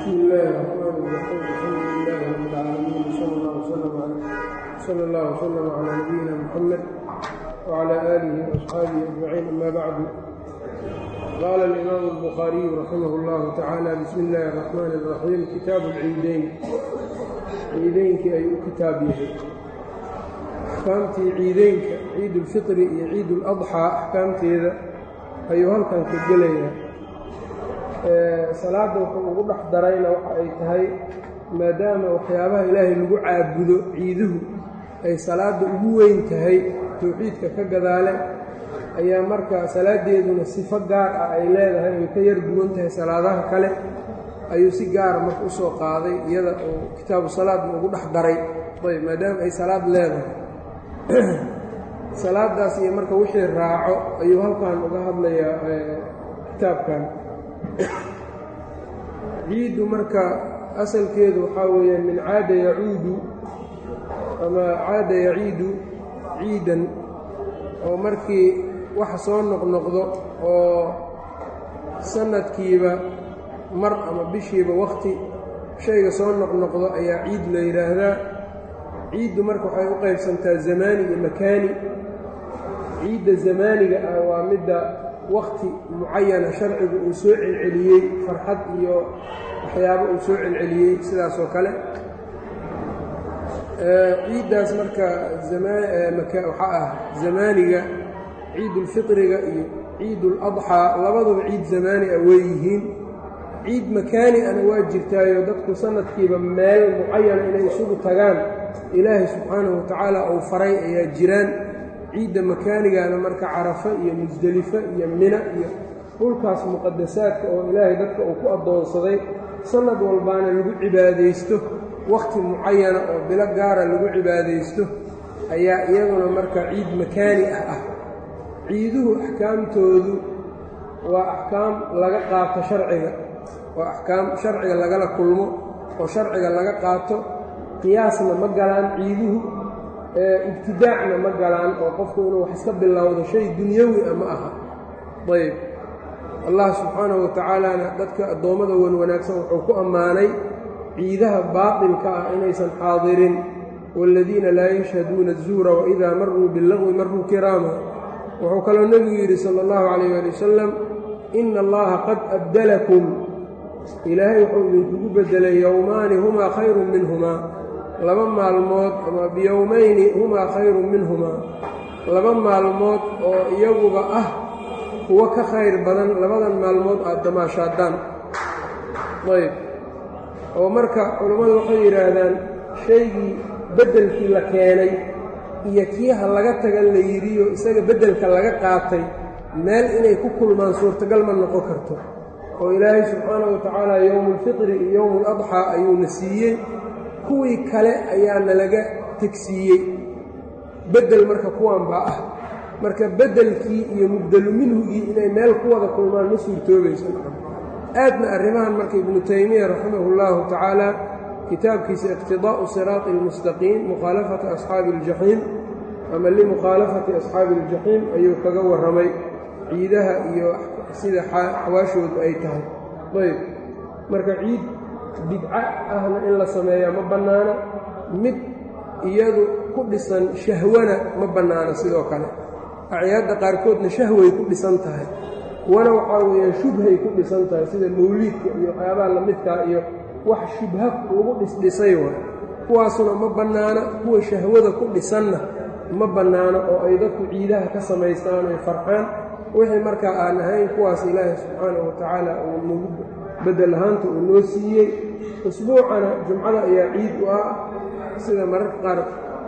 بسم الله الرحمن الرحيم الحمد لله رب العالمين وصلى الله وسلم على صلى الله وسلم على نبينا محمد وعلى آله وأصحابه أجمعين أما بعد قال الإمام البخاري رحمه الله تعالى بسم الله الرحمن الرحيم كتاب العيدين ciideynkii ayuu u kitaab yahay axkaamtii ciideynka ciidulfitri iyo ciiduladxaa axkaamteeda ayuu halkan ka gelayaa salaadda wuxuu ugu dhex darayna waxa ay tahay maadaama waxyaabaha ilaahay lagu caabudo ciiduhu ay salaadda ugu weyn tahay towxiidka ka gadaale ayaa marka salaaddeeduna sifo gaar ah ay leedahay ay ka yar duwan tahay salaadaha kale ayuu si gaara marka u soo qaaday iyada uu kitaabu salaadna ugu dhex daray ayb maadaama ay salaad leedahay salaadaas iyo marka wixii raaco ayuu halkan uga hadlayaa kitaabkan ciiddu marka asalkeedu waxaa weeyaan min caada yacuudu ama caada yaciidu ciidan oo markii wax soo noqnoqdo oo sanadkiiba mar ama bishiiba wakhti shayga soo noqnoqdo ayaa ciid la yidhaahdaa ciiddu marka waxay u qaybsantaa zamaani iyo makaani ciidda zamaaniga ah waa midda wakhti mucayana sharcigu uu soo celceliyey farxad iyo waxyaabo uu soo celceliyey sidaas oo kale ciiddaas marka waxaa ah zamaaniga ciidulfitriga iyo ciiduladxaa labaduba ciid zamaani ah weeyihiin ciid makaani ana waa jirtaayo dadku sanadkiiba meel mucayana inay isugu tagaan ilaahay subxaanahu watacaala uu faray ayaa jiraan ciidda makaanigana marka carafo iyo musdelifo iyo mina iyo dhulkaas muqadasaadka oo ilaahay dadka uu ku addoonsaday sanad walbaana lagu cibaadaysto wakhti mucayana oo bilo gaara lagu cibaadaysto ayaa iyaguna marka ciid makaani ah ah ciiduhu axkaamtoodu waa axkaam laga qaato sharciga waa axkaam sharciga lagala kulmo oo sharciga laga qaato qiyaasna ma galaan ciiduhu ibtidaacna ma galaan oo qofku inuu wax iska bilowdo shay dunyawi a ma aha ayb allah subxaanahu wa tacaalana dadka addoommada wan wanaagsan wuxuu ku ammaanay ciidaha baatilka ah inaysan xaadirin waaladiina laa yashhaduuna azuura waidaa maruu billaqwi maruu kiraama wuxuu kaloo nebigu yidhi sala allahu calayh ali wasalam ina allaha qad abdalakum ilaahay wuxuu idinkugu beddelay yowmaani humaa khayrun minhumaa laba maalmood ama biyowmayni humaa khayrun minhumaa laba maalmood oo iyaguba ah kuwo ka khayr badan labadan maalmood aad damaashaadaan ayb oo marka culammadu waxay yidhaahdaan shaygii beddelkii la keenay iyo kii ha laga tagan la yidhiyo isaga beddelka laga qaatay meel inay ku kulmaan suurtagal ma noqon karto oo ilaahay subxaanahu wa tacaala yowmuulfitri iyo yowmuuladxaa ayuuna siiyey kuwii kale ayaana laga tegsiiyey beddel marka kuwan baa ah marka beddelkii iyo mubdelu minhugii inay meel ku wada kulmaan ma suurtoobayso aadna arrimahan marka ibnu taymiya raximahu llahu tacaala kitaabkiisa iqtidaa'u siraati almustaqiim mukhaalafati asxaabi aljaxiim ama limukhaalafati asxaabi aljaxiim ayuu kaga warramay ciidaha iyo sida xawaashoodu ay tahay ayb marka ciid bidco ahna in la sameeyaa ma bannaana mid iyadu ku dhisan shahwana ma bannaana sidoo kale acyaadda qaarkoodna shahway ku dhisan tahay kuwana waxaa weeyaan shubhay ku dhisan tahay sida mawliidka iyo waxyaabaha lamidkaa iyo wax shubha lagu dhisdhisay waay kuwaasuna ma bannaana kuwa shahwada ku dhisanna ma bannaano oo ay dadku ciidaha ka samaystaan ay farxaan wixii markaa aan ahayn kuwaas ilaahay subxaanahu wa tacaala uu nagu beddel ahaanta uu noo siiyey usbuucana jumcada ayaa ciid u ah sida mararka qaar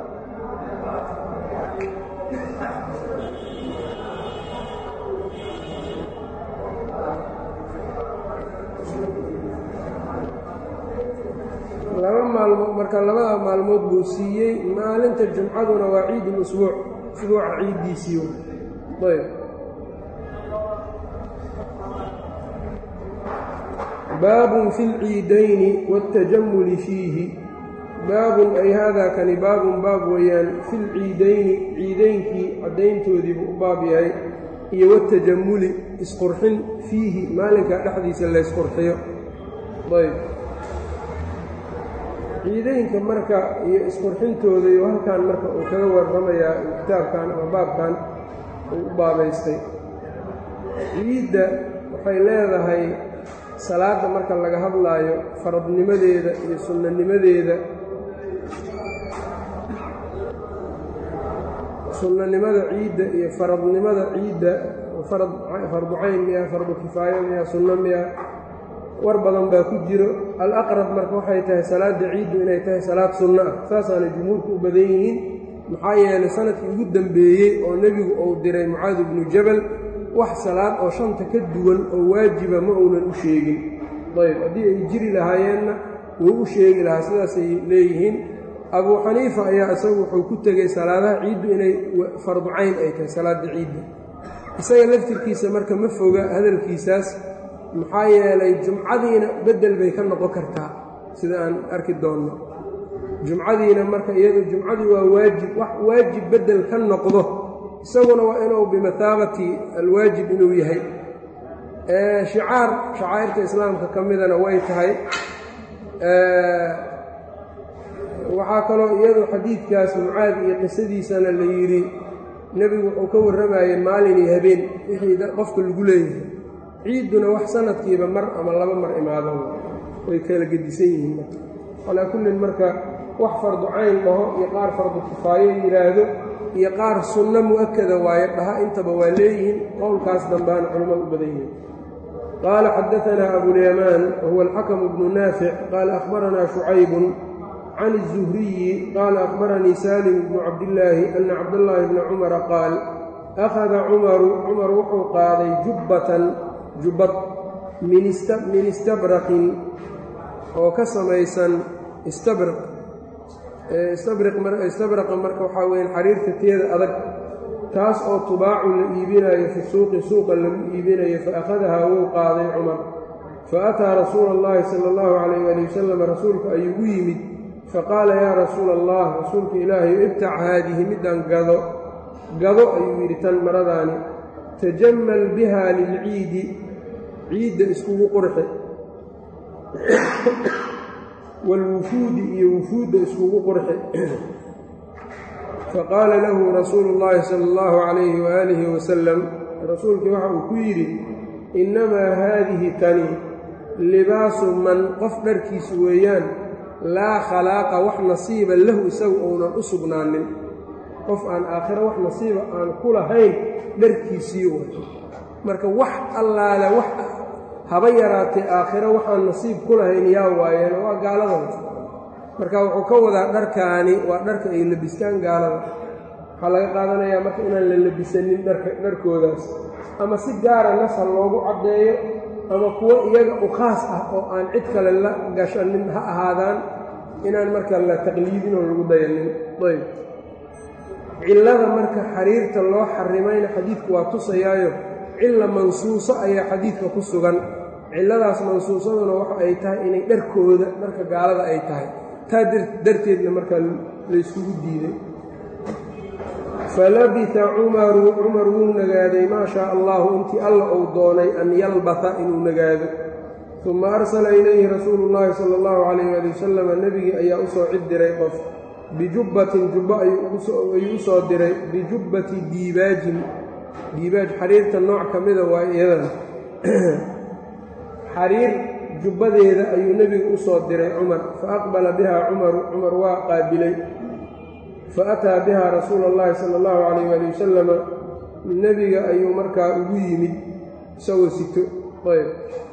laba maalmood marka labada maalmood buu siiyey maalinta jumcaduna waa ciidul usbuuc usbuuca ciiddiisii ayb baabun fi lciidayni wاltajamuli fiihi baabun ay haadaa kani baabun baab weeyaan fi lciidayni ciidaynkii caddayntoodiibuu u baab yahay iyo watajamuli isqurxin fiihi maalinka dhexdiisa laysqurxiyo ayb ciideynka marka iyo isqurxintooda iyo halkan marka uu kaga warramayaa kitaabkan ama baabkan uu u baabaystay ciidda waxay leedahay salaadda marka laga hadlaayo faradnimadeeda iyo sunnanimadeeda sunnanimada ciidda iyo faradnimada ciidda farad fardu cayn miya fardu kifaayo miya sunno miya war badan baa ku jiro alaqrab marka waxay tahay salaadda ciiddu inay tahay salaad sunno ah saasaana jumhuurku u badan yihiin maxaa yeelay sanadkii ugu dembeeyey oo nebigu uu diray mucaad ibnu jabal wax salaad oo shanta ka duwan oo waajiba ma uunan u sheegin ayb haddii ay jiri lahaayeenna wuu u sheegi lahaa sidaasay leeyihiin abuu xaniifa ayaa isagu wuxuu ku tegey salaadaha ciiddu inay fardu cayn ay tahay salaadda ciidda isaga laftirkiisa marka ma foga hadalkiisaas maxaa yeelay jumcadiina beddel bay ka noqon kartaa sida aan arki doonno jumcadiina marka iyadu jumcadii waa waajib wax waajib beddel ka noqdo isaguna waa inuu bimathaabati alwaajib inuu yahay shicaar shacaa'irta islaamka ka midana way tahay waxaa kaloo iyadu xadiidkaas mucaad iyo qisadiisana la yidhi nebigu wuxuu ka warramayey maalin iyo habeen wixii qofka lagu leeyahay ciidduna wax sanadkiiba mar ama laba mar imaado way kala gedisan yihiin calaa kullin marka wax fardu cayn dhaho iyo qaar fardu kifaayo yidhaahdo iyo qaar sunno mu'akada waaye dhaha intaba waa leeyihiin qowlkaas dambaana culimmadu u badan yihiin qaala xadaanaa abulyamaan wahuwa alxakamu bnu naafic qaala akhbaranaa shucaybun can الzuhriyi qaala akhbaranii salim bnu cabdillaahi ana cabdallaahi bna cumara qaal akhada cumaru cumar wuxuu qaaday jubbatan jubbad min istabraqin oo ka samaysan istabraq istabraqa marka waxaa weya xariirta teeda adag taas oo tubaacu la iibinayo fi suuqi suuqa lagu iibinayo faakhadahaa wuu qaaday cumar faataa rasuula اllahi sala اllahu calayh ali wasalam rasuulka ayuu u yimid faqaala yaa rasuula allah rasuulka ilaahay ibtac haadihi middan gado gado ayuu yidhi tan maradaani tajammal biha lilciidi ciidda iskugu qurxe waalwufuudi iyo wufuudda iskugu qurxe faqaala lahu rasuulu اllahi sala اllahu calayhi waaalihi wasalam rasuulkii waxa uu ku yidhi innamaa haadihi tani libaasu man qof dharkiisu weeyaan laa khalaaqa wax nasiiba lahu isagu uunan u sugnaanin qof aan aakhiro wax nasiiba aan ku lahayn dharkiisii way marka wax allaale wax haba yaraatee aakhiro waxaan nasiib ku lahayn yaa waayeen waa gaalada marka wuxuu ka wadaa dharkaani waa dharka ay labistaan gaalada waxaa laga qaadanayaa marka inaan la labisanin dharka dharkoodaas ama si gaara nasal loogu caddeeyo ama kuwo iyaga u khaas ah oo aan cid kale la gashanin ha ahaadaan inaan marka la taqliidin oo lagu dayanin ayb cillada marka xariirta loo xarimayna xadiidku waa tusayaayo cilla mansuuso ayaa xadiidka ku sugan cilladaas mansuusaduna waxa ay tahay inay dharkooda dharka gaalada ay tahay taa darteedna marka layskugu diiday falabita cumaru cumar wuu nagaaday maa shaa allahu intii alla uu doonay an yalbata inuu nagaado uma arsala ilayhi rasuulu llaahi sala allahu calayh ali wasalama nebigii ayaa u soo cid diray qof bijubbatin jubbo ayuu u soo diray bijubbati diibaajin diibaaj xariirta nooc ka mida waa iyadana xariir jubbadeeda ayuu nebigu u soo diray cumar fa aqbala biha cumaru cumar waa qaabilay fa ataa biha rasuula اllahi sala allahu calayh ali wasalama nebiga ayuu markaa ugu yimid isagoo sito ayb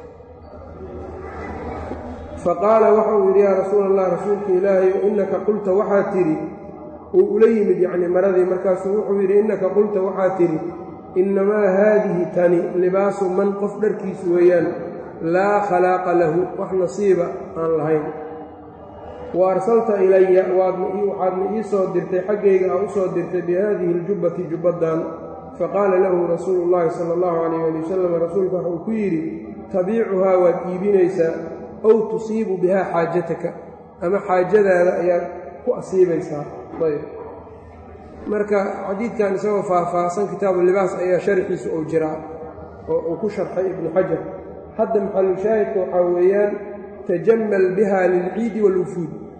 faqaala waxa uu yidhi yaa rasuula allah rasuulka ilaahay innaka qulta waxaa tidhi uu ula yimid yacni maradii markaasuu wuxuu yidhi innaka qulta waxaa tidhi innamaa haadihi tani libaasu man qof dharkiisu weeyaan laa khalaaqa lahu wax nasiiba aan lahayn wa arsalta ilaya waxaadna ii soo dirtay xaggayga aa u soo dirtay bihaadihi aljubbati jubbaddan faqaala lahu rasuulu llaahi sala allahu calayh ali wasalam rasuulku waxa uu ku yidhi tabiicuhaa waad iibinaysaa ow tusiibu bihaa xaajataka ama xaajadaada ayaad ku asiibaysaa ayb marka xadiidkan isagoo faahfaahsan kitaabu libaas ayaa sharxiisu uu jiraa oo uu ku sharxay ibnu xajar hadda maxalushaahidka waxaa weeyaan tajammal biha lilciidi waalwufuud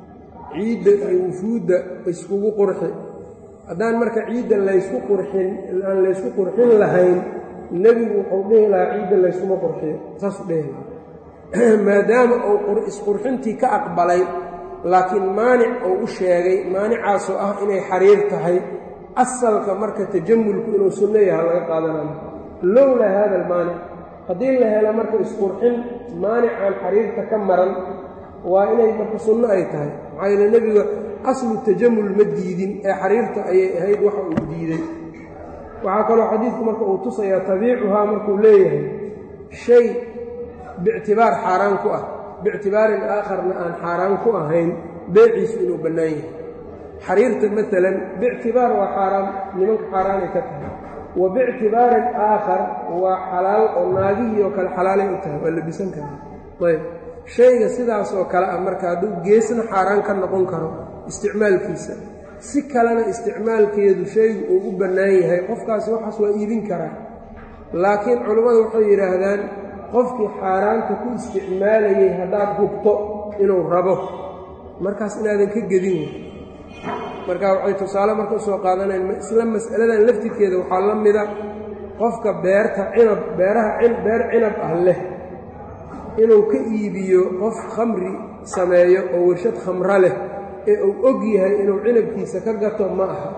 ciidda iyo wufuudda iskugu qurxi haddaan marka ciidda laysku qurxin aan laysku qurxin lahayn nebigu wuxuu dhihi lahaa ciidda layskuma qurxiyo saasuu dhihi lahaa maadaama uu isqurxintii ka aqbalay laakiin maanic uu u sheegay maanicaasoo ah inay xariir tahay asalka marka tajamulku inuu sunno yaha laga qaadanayo lowlaa haada almaanic haddii la helo marka isqurxin maanicaan xariirta ka maran waa inay marka sunno ay tahay maxaa yeele nebiga aslu tajamul ma diidin ee xariirta ayay ahayd waxa uu diiday waxaa kaloo xadiidku marka uu tusayaa tabiicuhaa markuu leeyahay shay biictibaar xaaraan ku ah biictibaarin aakharna aan xaaraan ku ahayn beeciisu inuu bannaan yahay xariirta maalan biictibaar waa xaaraan nimanka xaaraanay ka tahay wa biictibaarin aakhar waa xalaal oo naagihii oo kale xalaalay u tahay waa labisan karaa ayb shayga sidaas oo kale ah marka hadduu geesna xaaraan ka noqon karo isticmaalkiisa si kalena isticmaalkeedu shaygu uu u bannaan yahay qofkaasi waxaas waa iibin karaa laakiin culammadu waxay yidhaahdaan qofkii xaaraanta ku isticmaalayay haddaad hubto inuu rabo markaas inaadan ka gedin wey marka waxay tusaale marka usoo qaadanayn isla mas'aladan laftirkeeda waxaa la mida qofka beerta cinab beeraha beer cinab ah leh inuu ka iibiyo qof khamri sameeyo oo warshad khamro leh ee uu og yahay inuu cinabkiisa ka gato ma aha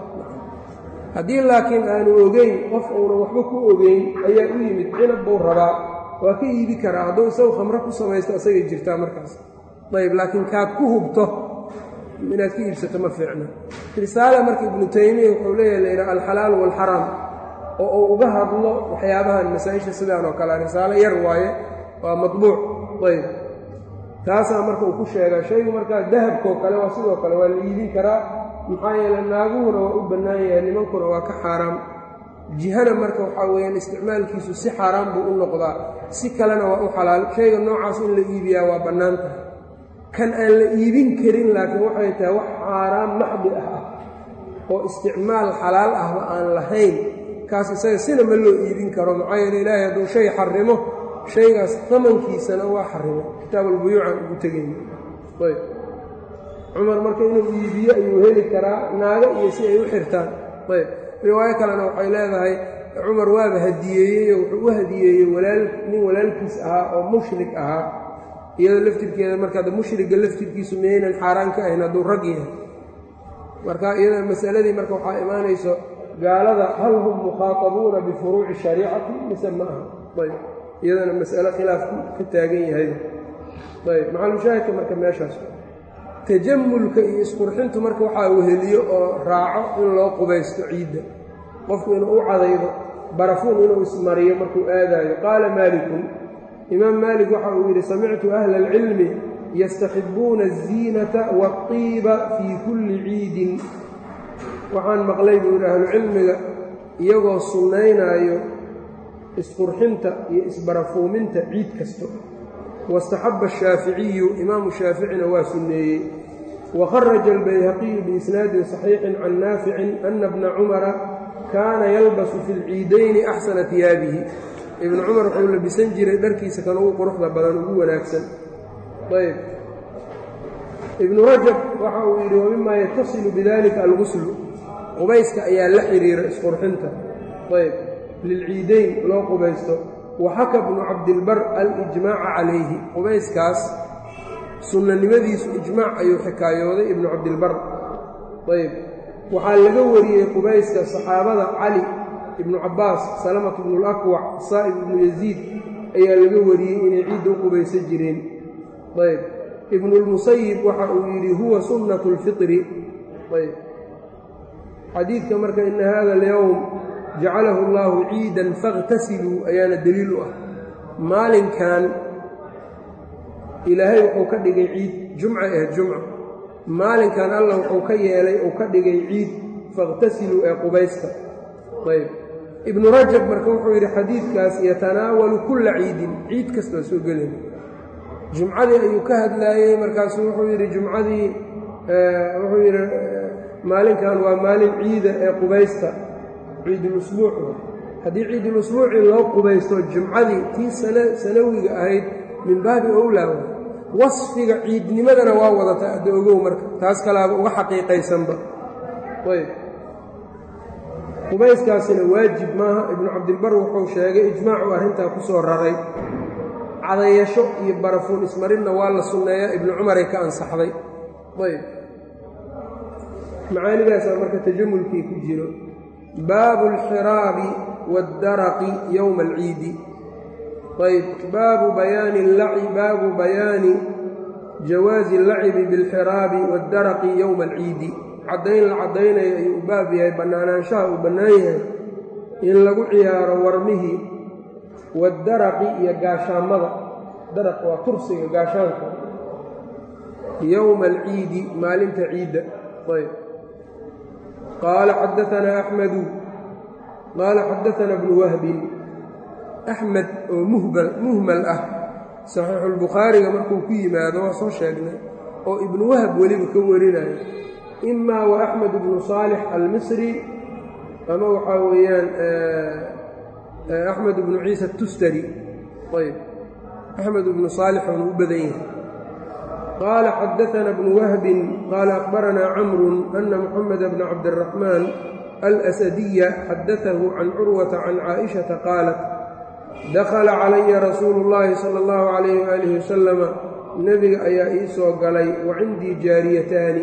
haddii laakiin aanu ogeyn qof uunan waxba ku ogeyn ayaa u yimid cinab buu rabaa waa ka iibi karaa hadduu isagu khamro ku samaysto asagay jirtaa markaas ayb laakiin kaad ku hubto inaad ka iibsato ma fiicna risaala marka ibnu taymiya wuxuu leeyahay la yidhaha alxalaal waalxaraam oo uu uga hadlo waxyaabahan masaa-isha sidaan oo kale risaalo yar waaye waa matbuuc ayb taasaa marka uu ku sheegaa shaygu markaa dahabkoo kale waa sidoo kale waa la iibin karaa maxaa yeele naaguhuna waa u bannaan yahay nimankuna waa ka xaaraam jihana marka waxaa weeyaan isticmaalkiisu si xaaraan buu u noqdaa si kalena waa u xalaal shayga noocaas in la iibiyaa waa bannaan tahay kan aan la iibin karin laakiin waxay tahay wax xaaraan maxdi ah ah oo isticmaal xalaal ahba aan lahayn kaas isaga sina ma loo iibin karo maxaa yeele ilaahay hadduu shay xarimo shaygaas tamankiisana waa xarimo kitaabulbuyuucan ugu tegayna ayb cumar marka inuu iibiyo ayuu heli karaa naago iyo si ay u xirtaan ayb riwaayo kalena waxay leedahay cumar waaba hadiyeeyey oo wuxuu u hadiyeeyey walaal nin walaalkiis ahaa oo mushrik ahaa iyadoo laftirkeeda markaad mushriga laftirkiisu miyaynan xaaraan ka ahayn hadduu rag yahay marka iyada masaladii marka waxaa imaanayso gaalada hal hum mukhaatabuuna bifuruuci shariicati mise ma aha ayb iyadana mas'alo khilaafku ka taagan yahay ayb maxalushaahidka marka meeshaas tajamulka iyo isqurxintu marka waxaa weheliyo oo raaco in loo qubaysto ciidda qofku inuu u cadaydo barafuun inuu ismariyo markuu aadaayo qaala maalikun imaam maalik waxa uu yidhi samictu ahla alcilmi yastaxibuuna aziinata waatiiba fii kulli ciidin waxaan maqlay buu yidhi ahlucilmiga iyagoo sunnaynaayo isqurxinta iyo isbarafuuminta ciid kasto waاstaxaba ashaaficiyu imaamu shaaficina waa sunneeyey wakharaja albayhaqiyu biisnaadin صaxiixin can naaficin ana bna cumara kaana yalbasu fi lciidayni axsana tiyaabihi ibnu cumar wuxuu labisan jiray dharkiisa kan ugu quruxda badan ugu wanaagsan ayb ibnu rajab waxa uu yidhi wamima yatasilu bidalika alguslu qubayska ayaa la xiriira isqurxinta ayb lilciidayn loo qubaysto waxaka bnu cabdilbar alijmaaca calayhi qubayskaas sunnanimadiisu ijmaac ayuu xikaayooday ibnu cabdilbar ayb waxaa laga wariyey qubayska saxaabada cali ibnu cabbaas salamatu bnu lakwac saa'ib ibnu yaziid ayaa laga wariyey inay ciidda u qubaysan jireen ayb ibnulmusayib waxa uu yidhi huwa sunnatu lfitri ayb xadiidka marka ina hada alyowm jacalahu allaahu ciidan fakhtasiluu ayaana deliil u ah maalinkan ilaahay wuxuu ka dhigay ciid jumca ahayd jumca maalinkan allah wuxuu ka yeelay uu ka dhigay ciid fakhtasiluu ee qubaysta ayb ibnu rajab marka wuxuu yidhi xadiidkaas yatanaawalu kulla ciidin ciid kastoo soo gelay jumcadii ayuu ka hadlaayey markaasu wuxuu yidhi jumcadii wuxuu yidhi maalinkan waa maalin ciida ee qubaysta ciidulusbuuc haddii ciidulusbuucii loo qubaysto jumcadii tii sanawiga ahayd min baabi owlaa wasfiga ciidnimadana waa wadataa adda ogow marka taas kalaaba uga xaqiiqaysanba ayb qubayskaasina waajib maaha ibnu cabdilbar wuxuu sheegay ijmaacu arrintaa ku soo raray cadayasho iyo barafuun ismarinna waa la sunneeyaa ibnu cumaray ka ansaxday ayb macaanidaasaa marka tajamulkii ku jiro baabu alxiraabi waaddaraqi yowma alciidi ayb baabu bayaani baabu bayaani jawaazi allacibi biاlxiraabi waaddaraqi yowma alciidi caddayn la caddaynayo ayuu u baab yahay bannaanaanshaha uu bannaan yahay in lagu ciyaaro warmihii waaddaraqi iyo gaashaamada daraq waa kursiga gaashaanka yowma alciidi maalinta ciidda ayb qaala xadaanaa axmedu qaala xadaanaa bnu wahbin axmed oo muhbal muhmal ah saxiixulbukhaariga markuu ku yimaado waa soo sheegnay oo ibnu wahab weliba ka warinayo imaa wa axmed ibnu saalix almisri ama waxaa weeyaan axmed ibnu ciisa atustari ayb axmed ibnu saalix oonu u badan yahay qaala xadaana bnu wahbin qaala akhbaranaa camrun ana muxameda bna cabdiraxmaan alasadiya xadaahu can curwata can caaishata qaalat dakhala calaya rasuulu اllaahi sala اllahu calayh waalihi wasalama nebiga ayaa ii soo galay wa cindii jaariyataani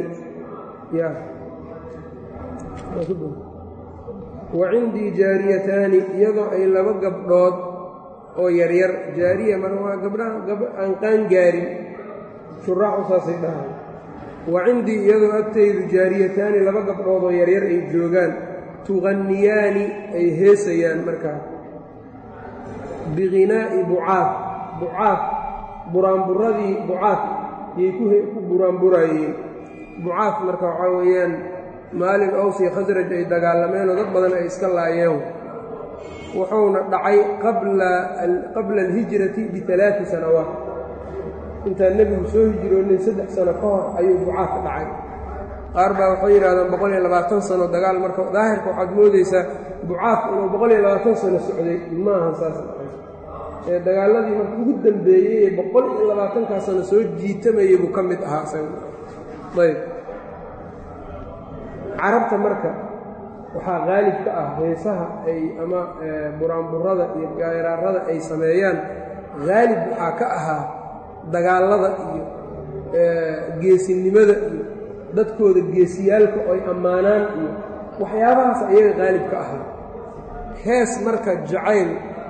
wa cindii jaariyataani iyadoo ay laba gabdhood oo yaryar jaariya mar waa gabdhaha aan qaan gaarin shuraaxu saasay dhahay wa cindii iyadoo agtaydu jaariyataani laba gabdhood oo yaryar ay joogaan tuqanniyaani ay heesayaan markaa bihinaa'i bucaad bucaad buraanburadii bucaad yay ku buraanburayeen bucaad marka waxaa weeyaan maalin ows iyo khasraj ay dagaalameenoo dad badan ay iska laayeen wuxuuna dhacay qabla alhijrati bialaai sanawaat intaan nebigu soo hijroonin saddex sano ka hor ayuu bucaad ka dhacay qaar baa waxay yidhahdaan boqol iyo labaatan sano dagaal marka daahirka waxaad moodaysaa bucaad inuu boqol iyo labaatan sano socday maahan saas ee dagaaladii marka ugu dambeeyey ee boqol iyo labaatankaa sano soo jiitamayay buu ka mid ahaa isaga ayb carabta marka waxaa qaalib ka ah heesaha ay ama buraanburada iyo gaaraarada ay sameeyaan haalib waxaa ka ahaa dagaallada iyo geesinimada iyo dadkooda geesiyaalka oy ammaanaan iyo waxyaabahaas ayaga qaalib ka ahaa hees marka jacayl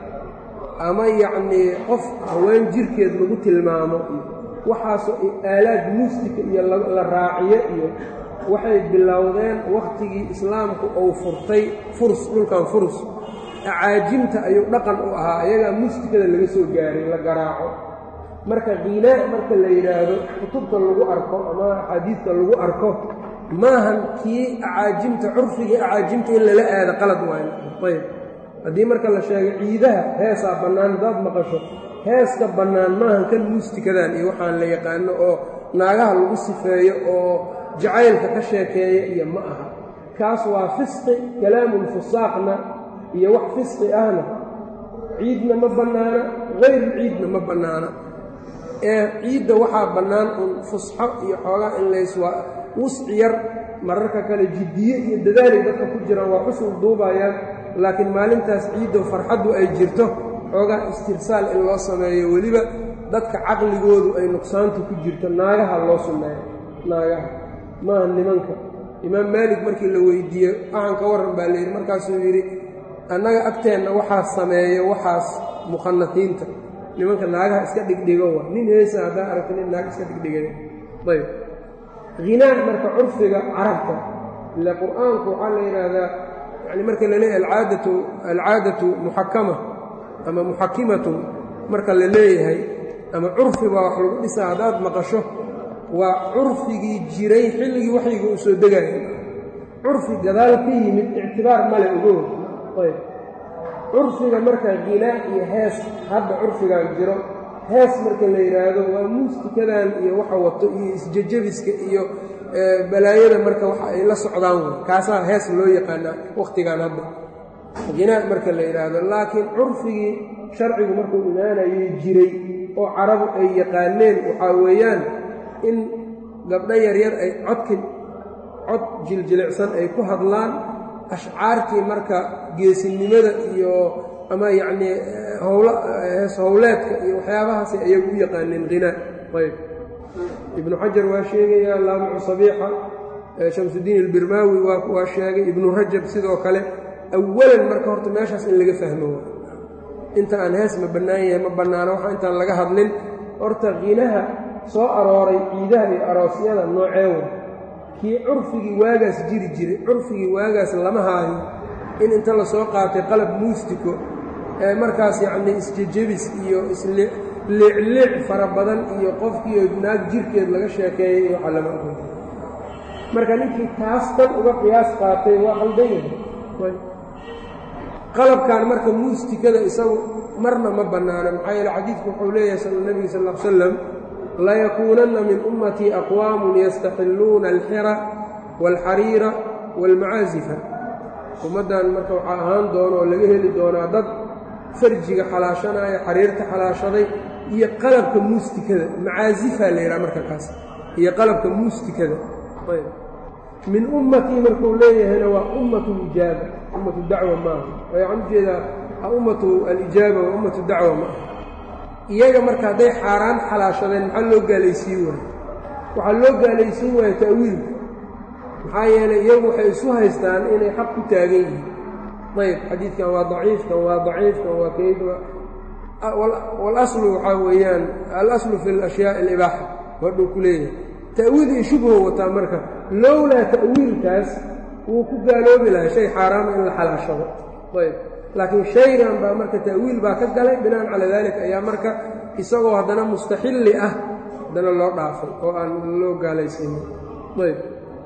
ama yacnii qof haween jirkeed lagu tilmaamo iyo waxaasoo aalaad muusika iyo la raaciyo iyo waxay bilowdeen wakhtigii islaamku uu furtay furs dhulkan furs acaajimta ayuu dhaqan u ahaa ayagaa muusikada laga soo gaaray la garaaco marka kiinaa marka la yidhaahdo kutubta lagu arko ama axaadiidka lagu arko maahan kii acaajimta curfigii acaajimta in lala aado qalad waayo ayb haddii marka la sheego ciidaha heesaa bannaan haddaad maqasho heeska bannaan maahan kan muustikadan iyo waxaan la yaqaano oo naagaha lagu sifeeyo oo jacaylka ka sheekeeya iyo ma aha kaas waa fisqi kalaamulfusaaqna iyo wax fisqi ahna ciidna ma bannaana hayru ciidna ma bannaana ee ciidda waxaa bannaan un fusxo iyo xoogaa in layswaa wusci yar mararka kale jiddiye iyo dadaalay dadka ku jiraan waa xusul duubayaan laakiin maalintaas ciiddo farxaddu ay jirto xoogaa istirsaal in loo sameeyo weliba dadka caqligoodu ay nuqsaantu ku jirto naagaha loo sunneeyo naagaha maaha nimanka imaam maalik markii la weydiiyey waxaan ka warran baa layidhi markaasuu yidhi annaga agteenna waxaa sameeyo waxaas mukhanasiinta nimanka naagaha iska dhigdhigo wa nin heesa haddaa aragta nin naag iska dhigdhigay ayb hinaa marka curfiga carabta ile qur'aanku waxaa la yidhaahdaa yani marka la leeyahay alcaadatu alcaadatu muxakama ama muxakimatun marka la leeyahay ama curfi baa wax lagu dhisaa haddaad maqasho waa curfigii jiray xilligii waxyiga uu soo degaya curfi gadaal ka yimid ictibaar male ogow ayb curfiga marka hinaa iyo hees hadda curfigan jiro hees marka la yidhaahdo waa muustikadan iyo waxa wato iyo isjejabiska iyo balaayada marka waxa ay la socdaan way kaasaa hees loo yaqaanaa wakhtigan hadda hinaa marka la yidhaahdo laakiin curfigii sharcigu markuu imaanayay jiray oo carabu ay yaqaaneen waxaa weeyaan in gabdho yaryar ay codka cod jiljilicsan ay ku hadlaan ashcaartii marka geesinimada iyo ama yacnii howla hees howleedka iyo waxyaabahaasay ayagu u yaqaaneen qinaa ayb ibnu xajar waa sheegayaa laamicu sabiixa shamsudiin albirmaawi waa sheegay ibnu rajab sidoo kale awalan marka horta meeshaas in laga fahmo inta aan hees ma bannaan yahay ma bannaano waxa intaan laga hadlin horta qinaha soo arooray ciidaha iyo aroosyada nooceewa kii curfigii waagaas jiri jiray curfigii waagaas lama haayo in inta lasoo qaatay qalab muustiko ee markaas yacnii isjejebis iyo isliicliic fara badan iyo qofkiiyo naag jirkeed laga sheekeeyey iyo waxa lama ogo marka ninkii taas tan uga qiyaas qaatay waa qaldan yahay qalabkan marka muustikada isagu marna ma bannaana maxaa yeele xadiidku wuxuu leeyahay nebiga sal l slam layakuunanna min ummatii aqwaamun yastaxilluuna alxira waalxariira waalmacaazifa ummaddan marka waxaa ahaan doona oo laga heli doonaa dad farjiga xalaashanaya xariirta xalaashaday iyo qalabka muustikada macaazifaa la yidhaha marka kaas iyo qalabka muustikada min ummatii markuu leeyahayna waa ummatu lijaaba ummatu dacwa maaha waxaan ujeedaa ummatu alijaaba waa ummatu dacwa maaha iyaga marka hadday xaaraan xalaashadeen maxaa loo gaalaysiin waaye waxaa loo gaalaysiin waaya ta'wiilka maxaa yeelay iyagu waxay isu haystaan inay xaq ku taagan yihiin ayb xadiidkan waa daciifkan waa daciifkan waa keyd walaslu waxaa weeyaan alaslu fi alashyaai alibaaxa wadhuu ku leeyahay ta'wiil iyo shubho wataa marka lowlaa ta'wiilkaas wuu ku gaaloobi lahaa shay xaaraama in la xalaashado ayb laakiin shaygan baa marka ta'wiil baa ka galay binaan calaa dalik ayaa marka isagoo haddana mustaxilli ah haddana loo dhaafay oo aan loo gaalaysiinin ayb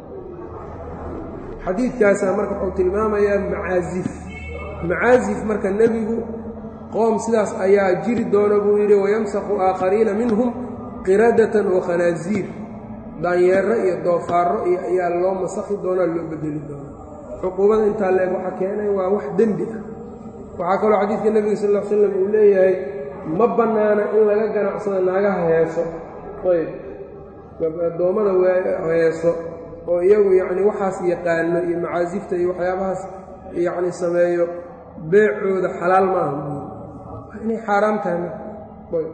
xadiidkaasaa marka wuxuu tilmaamayaa macaazif macaazif marka nebigu qoom sidaas ayaa jiri doona buu yidhi wayamsakhu aakhariina minhum qiradatan wa khanaaziir daanyeero iyo doofaarro iyo ayaa loo masakhi doonaa loo bedeli doonaa cuquubada intaa leeg waxa keenay waa wax dembi ah waxaa kaloo xadiidka nebiga sal l slam uu leeyahay ma bannaana in laga ganacsado naagaha heeso ayb addoommada heeso oo iyagu yacni waxaas yaqaano iyo macaasifta iyo waxyaabahaas yacni sameeyo beecooda xalaal ma aha buuri waa inay xaaraam tahay ayb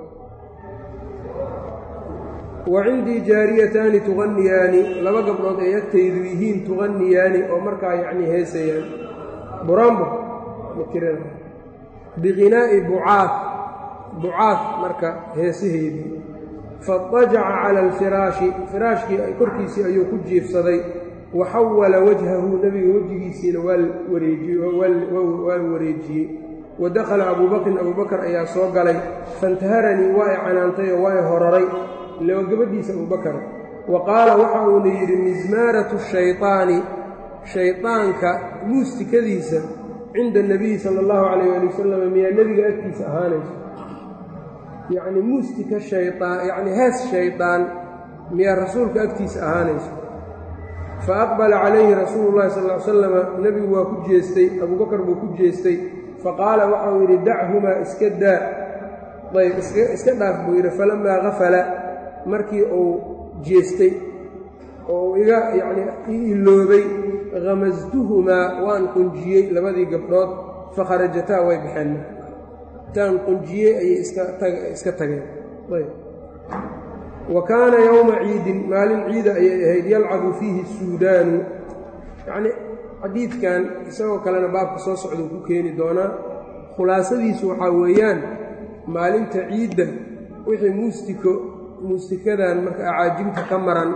wa cindii jaariyataani tuqaniyaani laba gabdhood ay agtaydu yihiin tuqaniyaani oo markaa yacnii heesayaan burambo makiran biqinaa'i bucaad bucaad marka heesaheedii faadajaca cala alfiraashi firaashkii korkiisii ayuu ku jiifsaday wa xawala wajhahu nebiga wejigiisiina waa wareejiyey wa dakhala abuu bakrin abuu bakar ayaa soo galay faintaharanii waa i canaantay oo waa i horaray ila waa gabadhiisa abubakar wa qaala waxa uuna yidhi mismaaratu shayطaani shayطaanka muustikadiisa cinda اnabiyi sala اllahu calayh ali wasalam miyaa nebiga agtiisa ahaanayso yacni muustika shayaan yacni hees shayطaan miyaa rasuulka agtiisa ahaanayso fa aqbala calayhi rasuulu llahi sal ly slama nebigu waa ku jeestay abubakar buu ku jeestay faqaala waxauu yidhi dachumaa iska daa ayb iska dhaaf buu yidhi falamaa gafala markii uu jeestay oo uu iga yacnii i iloobay hamastuhumaa waan qunjiyey labadii gabdhood fakharajataa way baxeen intaan qunjiyey ayay iska tageen ayb wa kaana yowma ciidin maalin ciida ayay ahayd yalcabu fiihi suudaanu yacnii xadiidkan isagoo kalena baabka soo socduu ku keeni doonaa khulaasadiisu waxaa weeyaan maalinta ciidda wixii muustiko muustikadan marka acaajimta ka maran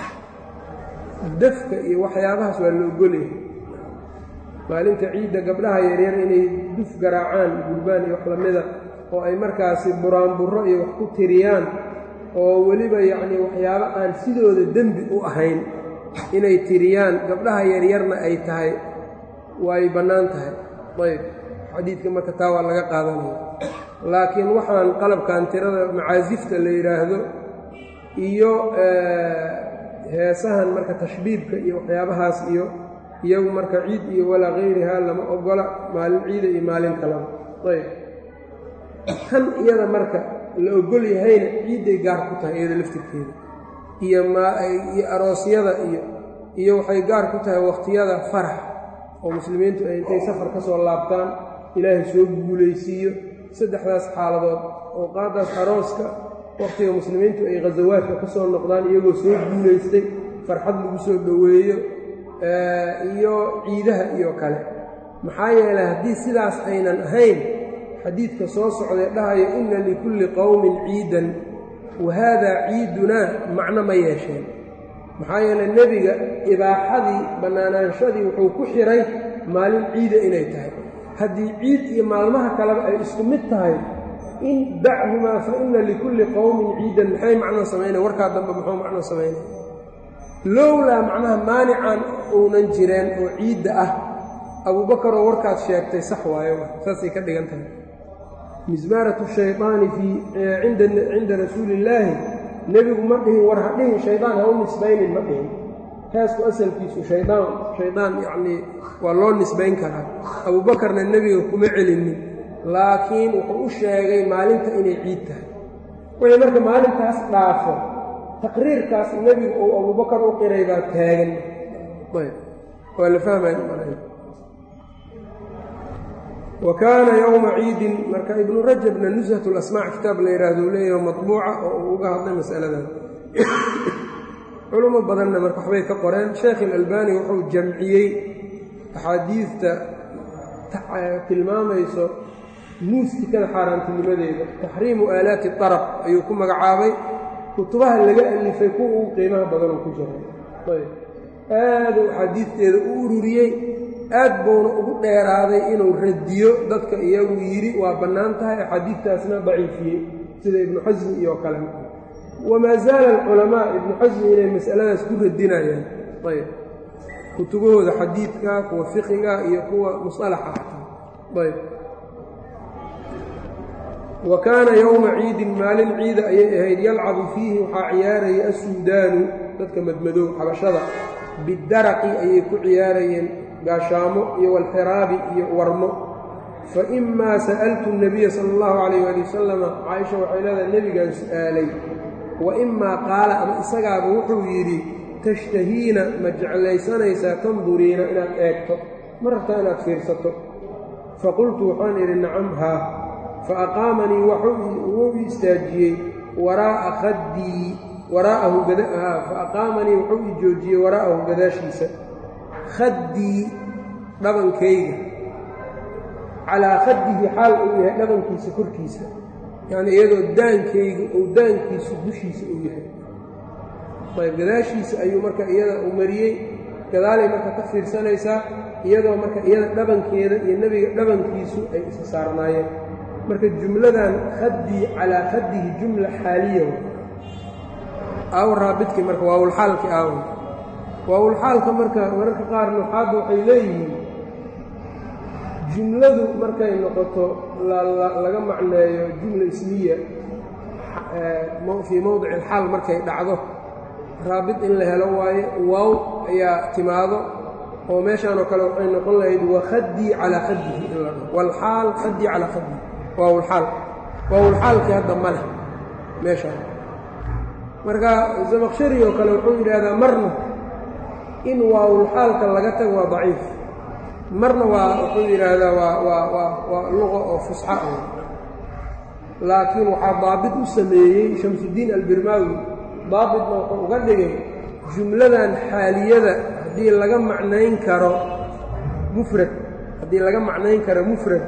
dafka iyo waxyaabahaas waa la ogolyahay maalinta ciidda gabdhaha yaryar inay duf garaacaan gurbaan iyo wax lamida oo ay markaasi buraanburro iyo wax ku tiriyaan oo weliba yacnii waxyaabo aan sidooda dembi u ahayn inay tiriyaan gabdhaha yaryarna ay tahay way bannaan tahay ayb xadiidka marka taa waa laga qaadanaya laakiin waxaan qalabkan tirada macaasifta la yidhaahdo iyo heesahan marka tashbiibka iyo waxyaabahaas iyo iyagu marka ciid iyo walaa kayrihaa lama ogola maalin ciida iyo maalin kalaba ayb tan iyada marka la ogol yahayna ciidday gaar ku tahay iyada laftirkeeda iyo miyo aroosyada iyo iyo waxay gaar ku tahay wakhtiyada farax oo muslimiintu ay intay safar ka soo laabtaan ilaahay soo guulaysiiyo saddexdaas xaaladood awqaadaas arooska wakhtiga muslimiintu ay khasawaadka ka soo noqdaan iyagoo soo guulaystay farxad lagu soo dhoweeyo iyo ciidaha iyo kale maxaa yeelay haddii sidaas aynan ahayn xadiidka soo socday dhahayo inna likulli qowmin ciidan wa haadaa ciidunaa macno ma yeesheen maxaa yeelay nebiga ibaaxadii bannaanaanshadii wuxuu ku xiray maalin ciida inay tahay haddii ciid iyo maalmaha kaleba ay isku mid tahay in dachumaa fa inna likulli qowmin ciidan maxay macno samaynaya warkaa dambe muxuu macno samaynaya lowlaa macnaha maanican uunan jireen oo ciidda ah abuubakaroo warkaad sheegtay sax waayo saasay ka dhigan tahay mismaaratu shaydaani fii cinda rasuuli illaahi nebigu ma dhihin war ha dhihin shaydaan ha u nisbaynin ma dhihin kaasku asalkiisu shaydaan shaydaan yacnii waa loo nisbayn karaa abuubakarna nebiga kuma celinin laakiin wuxuu u sheegay maalinta inay ciid tahay wixii marka maalintaas dhaafo taqriirkaas nebigu uu abuubakar u qiray baa taagan ayb waa la fahmaya wa kaana yowma ciidin marka ibnu rajabna nushat lasmaac kitaab la yidhaahdo u leeyaho matbuuca oo uu uga hadlay masaladan culimo badanna marka waxbay ka qoreen sheekh ilalbani wuxuu jamciyey axaadiidta tilmaamayso muustikada xaaraantinimadeeda taxriimu aalaati darab ayuu ku magacaabay kutubaha laga alifay kuwa ugu qiimaha badanoo ku jiray ayb aaduu axaadiidteeda u ururiyey aad buuna ugu dheeraaday inuu radiyo dadka iyagu yidhi waa bannaan tahay axaadiidtaasna daciifiyey sida ibnu xasmi iyo kale wamaa zaala alculamaa ibnu xasmi inay masaladaas ku radinayaan ayb kutubahooda xadiidka kuwa fiqiga iyo kuwa musalaxa xataa ayb wa kaana yowma ciidin maalin ciida ayay ahayd yalcabu fiihi waxaa ciyaaraya assuudaanu dadka madmadow xabashada bidaraqi ayay ku ciyaarayeen gaashaamo iyo walxiraabi iyo warmo fa imaa sa'altu nabiya sala allahu calayh waali wasalama caaisha waxay leedahay nebigaan su'aalay wa imaa qaala ama isagaaba wuxuu yidhi tashtahiina ma jeclaysanaysaa tanduriina inaad eegto ma rabtaa inaad fiirsato faqultu waxaan idhi nacam haa fa aqaamanii wuu i istaajiyey waraa'a khaddii waraa'ahu fa aqaamanii wuxuu i joojiyey waraa'ahu gadaashiisa khaddii dhabankayga calaa khaddihi xaal uu yahay dhabankiisa korkiisa yacnii iyadoo daankayga ou daankiisu dushiisa uu yahay ayb gadaashiisa ayuu marka iyada uu mariyey gadaalay marka ka fiirsanaysaa iyadoo marka iyada dhabankeeda iyo nebiga dhabankiisu ay isa saarnaayeen marka jumladan khaddii calaa khaddihi jumla xaaliya aaw raabidkii marka waawulxaalkii aaw waawulxaalka marka mararka qaar nuxaadda waxay leeyihiin jumladu markay noqoto laga macneeyo jumla ismiya fii mowdici alxaal markay dhacdo raabid in la helo waaye waaw ayaa timaado oo meeshaanoo kale waxay noqon lahayd wakhaddii calaa khaddihi in la dhaho walxaal khaddii calaa khaddihi waawulxaal waawulxaalkii hadda ma leh meeshaan marka zamaqshari oo kale wuxuu yidhaahdaa marna in waawulxaalka laga tago waa daciif marna waa wuxuu yidhaahdaa waa waa waa waa luqa oo fusxa ah laakiin waxaa daabit u sameeyey shamsudiin albirmaawi daabitna wuxuu uga dhigay jumladan xaaliyada haddii laga macnayn karo mufrad haddii laga macnayn karo mufrad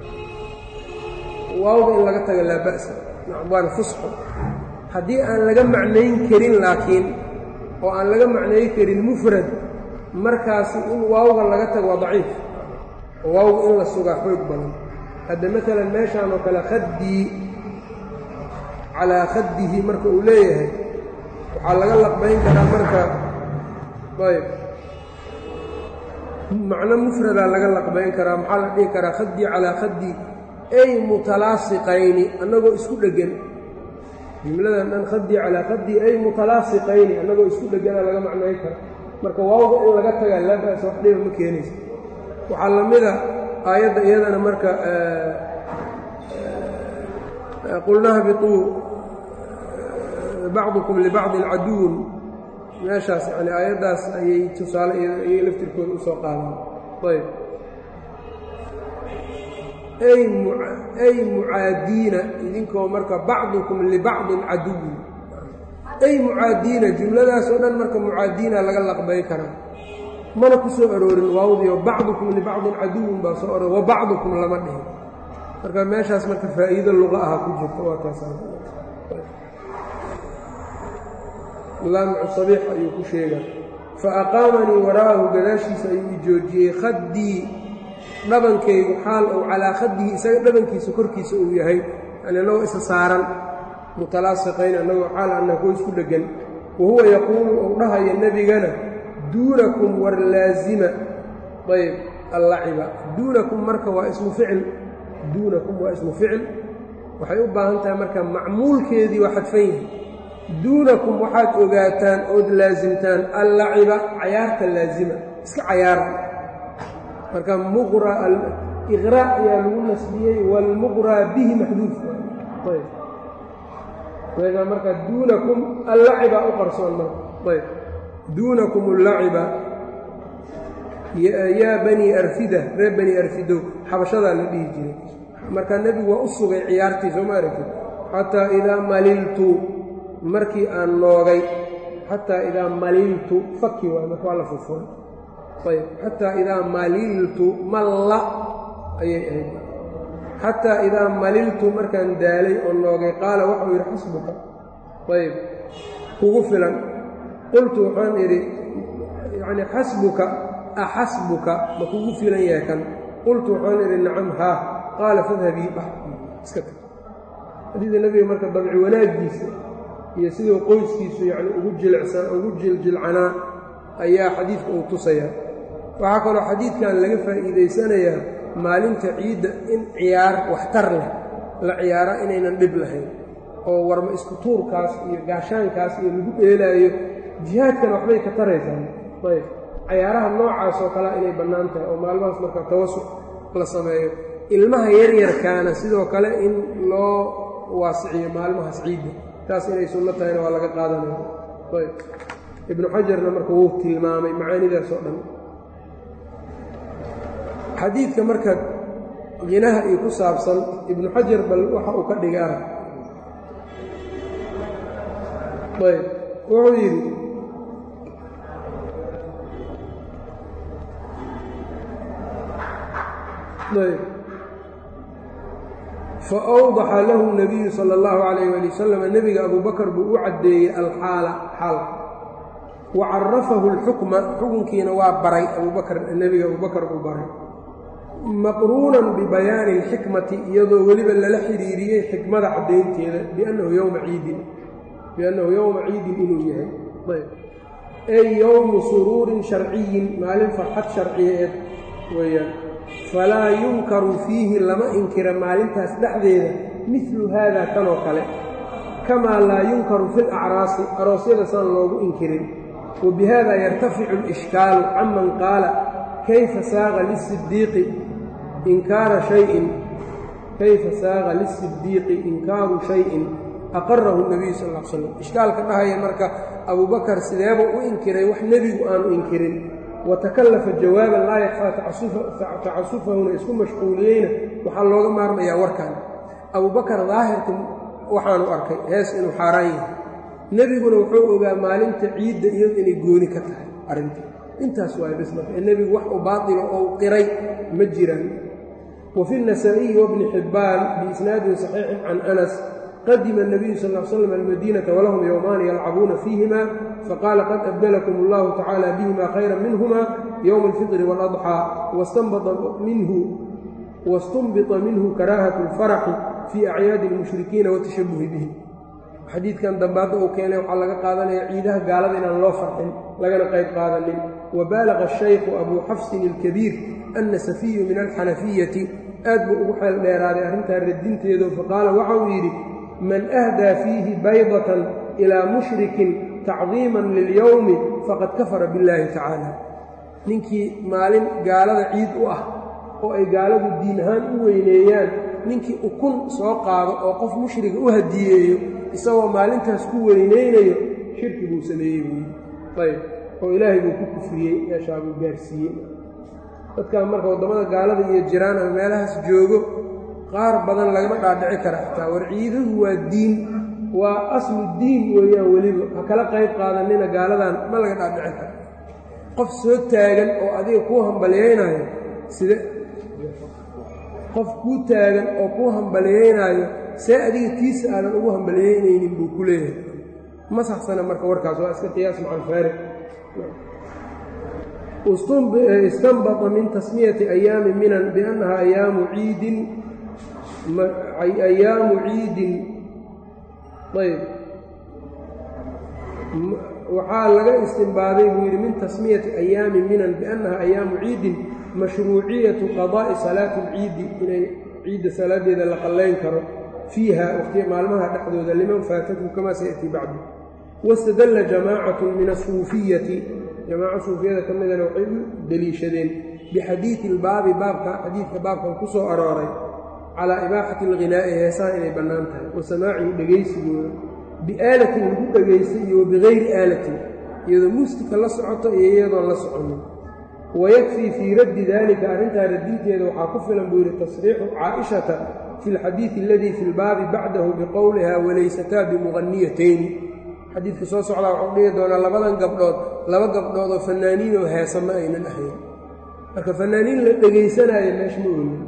waawda in laga tago laa ba'sa waana fusxo haddii aan laga macnayn karin laakiin oo aan laga macnayn karin mufrad markaasi in waawga laga tago waa daciif oo waawga in la sugaa xoog badan hadda maalan meeshaan oo kale khaddii calaa khaddihi marka uu leeyahay waxaa laga laqbayn karaa marka ayb macno mufradaa laga laqbayn karaa maxaa la dhihi karaa khaddii calaa khaddi ay mutalaasiqayni annagoo isku dheggan jumladan dhan khaddii calaa khaddii ay mutalaasiqayni annagoo isku dhegganaa laga macnayn kara marka waawga in laga tagaa laa ba'sa wax dhiba ma keenaysa waxaa la mida aayadda iyadana marka qulna hbiطuu bacdukum libacdin caduwun meeshaas yani aayaddaas ayay tusaale ayay laftirkooda usoo qaadaan ayb ay mucaadiina idinkoo marka bacdukum libacdin caduwin ay mucaadiina jumladaas oo dhan marka mucaadiina laga laqbay karaa mana ku soo aroorin waawdiyo bacdukum libacdin caduwin baa soo aroor wa bacdukum lama dhihin marka meeshaas marka faa'iido luqa aha ku jirta waa taas laamcu sabiix ayuu ku sheegaa fa aqaamanii wara'ahu gadaashiisa ayuu i joojiyey khaddii dhabankaygu xaal ou calaa khaddihi isaga dhabankiisa korkiisa uu yahay yani annagoo isa saaran mutalaasiqayn annagoo xaal anna kuwa isku dheggan wa huwa yaquulu ou dhahaya nebigana duunakum war laazima ayb allaciba duunakum marka waa ismu ficil duunakum waa ismu ficil waxay u baahan tahay marka macmuulkeedii waa xadfan yahay duunakum waxaad ogaataan ood laasimtaan allaciba cayaarta laazima iska cayaara marka muqra iqraa ayaa lagu nasbiyey waalmuqraa bihi maxduuf ayb meeshaa marka duunakum allaciba u qarsoon marka ayb duunakum allaciba yaa banii arfida reer bani arfidow xabashadaa la dhihi jiray marka nebigu waa u sugay ciyaartii soo ma aragtid xataa idaa maliltu markii aan noogay xataa idaa maliltu faki waay marka waa la furfuray ayb xataa idaa maliltu malla ayay ahayd xataa idaa maliltu markaan daalay oo noogay qaala waxau yidhi xasbuka ayb kugu filan qultu waxaan idhi yacni xasbuka axasbuka ma kugu filan yahay kan qultu waxaan idhi nacam haa qaala fadhabii bax iska tag xadiida nebiga marka dabci wanaaggiisa iyo siduu qoyskiisu yacni ugu jilicsan ugu jiljilcanaa ayaa xadiidka uu tusayaa waxaa kaloo xadiidkan laga faa'iidaysanayaa maalinta ciidda in ciyaar waxtar leh la ciyaara inaynan dhib lahayn oo warma isku tuurkaas iyo gaashaankaas iyo lagu dheelaayo jihaadkana waxbay ka taraysaa ayb cayaaraha noocaas oo kalea inay bannaan tahay oo maalmahaas marka tawasuc la sameeyo ilmaha yaryarkaana sidoo kale in loo waasiciyo maalmahaas ciidda taas inay sunno tahayna waa laga qaadanaya ayb ibnu xajarna marka wuu tilmaamay macaanidaas oo dhan xadiidka marka qinaha iyo ku saabsan ibnu xajar bal waxa uu ka dhigaa ayb wuxuu yidhi ayb faawdaxa lahu nabiyu sala allahu calayh ali wasalam nebiga abubakar buu u caddeeyey alxaala xaalka wa carafahu alxukma xukunkiina waa baray abubakar nebiga abubakar uu baray maqruunan bibayaani alxikmati iyadoo weliba lala xidhiiriyey xikmada caddaynteeda biannahu yowma ciidin biannahu yowma ciidin inuu yahay ayb ey yowmu suruurin sharciyin maalin farxad sharciyeed weeyaan falaa yunkaru fiihi lama inkira maalintaas dhexdeeda midlu haada kanoo kale kamaa laa yunkaru fi lacraasi aroosyada saan loogu inkirin wa bihada yartaficu alishkaalu canman qaala kayfa saaqa lisidiiqi inkaara shayin kayfa saaqa lisidiiqi inkaaru shayin aqarahu nabiyu sal l slam ishkaalka dhahaya marka abubakar sideeba u inkiray wax nebigu aanu inkirin watakallafa jawaaban laa yakfaa tacasufahuna isku mashquuliyeyna waxaa looga maarmayaa warkan abubakar daahirka waxaanu arkay hees inuu xaaraan yahay nebiguna wuxuu ogaa maalinta ciidda iyadu inay gooni ka tahay arrinta intaas waay bes marka ee nebigu wax u baatilo oo qiray ma jiraan wa fi النasaaئiyi wabni xibbaan biisnaadin صaxiixin can anas qadima الnabiyu sal ا l slam almadiinata walahum yowmaani yalcabuuna fiihima faqaala qad abdalakum اllahu tacaalى bihima khayra minhuma yowma اlfiطri wاladxىa wastunbita minhu karaahaة اlfaraxi fii acyaadi اlmushrikiina watashabuhi bihi xadiidkan dambe hadda uu keenay waxaa laga qaadanaya ciidaha gaalada inaan loo farxin lagana qayb qaadanin wabaalaqa الshaykhu abuu xafsin اlkabiir ana safiyu min alxanafiyati aad buu ugu xeel dheeraaday arrintaa radinteedu faqaala waxa uu yidhi man ahdaa fiihi baydatan ilaa mushrikin tacdiiman lilyowmi faqad kafara billaahi tacaala ninkii maalin gaalada ciid u ah oo ay gaaladu diin ahaan u weyneeyaan ninkii ukun soo qaado oo qof mushriga u hadiyeeyo isagoo maalintaas ku weynaynayo shirki buu sameeyey buu yidhi ayb oo ilaahay buu ku kufriyey meeshaa buu gaarsiiyey dadkan marka waddamada gaalada iyo jiraan ama meelahaas joogo qaar badan lagama dhaadhici kara xitaa war ciiduhu waa diin waa aslu diin weeyaan weliba ha kala qayb qaadanina gaaladan ma laga dhaadhici karo qof soo taagan oo adiga kuu hambalyaynaayo side qof kuu taagan oo kuu hambalyaynaayo see adiga tiisa aadan ugu hambalyaynaynin buu ku leeyahay ma saxsana marka warkaas waa iska qiyaas macalfaariq istanbata min tasmiyati ayaami minan biannaha ayaamu ciidin ayaamu ciidin ayb waxaa laga istinbaaday buu yidhi min tasmiyati ayaami minan biannaha ayaamu ciidin mashruuciyatu qadaa'i salaati alciidi inay ciidda salaadeeda la qallayn karo fiiha waqti maalmaha dhexdooda liman faatatu kamaa sayatii bacdu wastadalla jamaacatu min asuufiyati jamaaco suufiyada ka midana waxay u deliishadeen bixadiidi ilbaabi baabka xadiidka baabkan ku soo arooray calaa ibaaxati alghinaa'i heesaha inay bannaan tahay wa samaacihi dhegaysigooda biaalatin lagu dhegaystay iyo wabigayri aalatin iyadoo muustika la socoto iyo iyadoon la soconin wayakfii fii raddi daalika arrintaa radinteeda waxaa ku filan buu yidhi tasriixu caa'ishata fi lxadiidi aladii fi lbaabi bacdahu biqowliha walaysataa bimuqaniyatayni xadiidka soo socdaa waxuu dhihi doonaa labadan gabdhood laba gabdhood oo fanaaniinoo heesa ma aynan ahayn marka fanaaniin la dhegaysanaayo meesha ma olin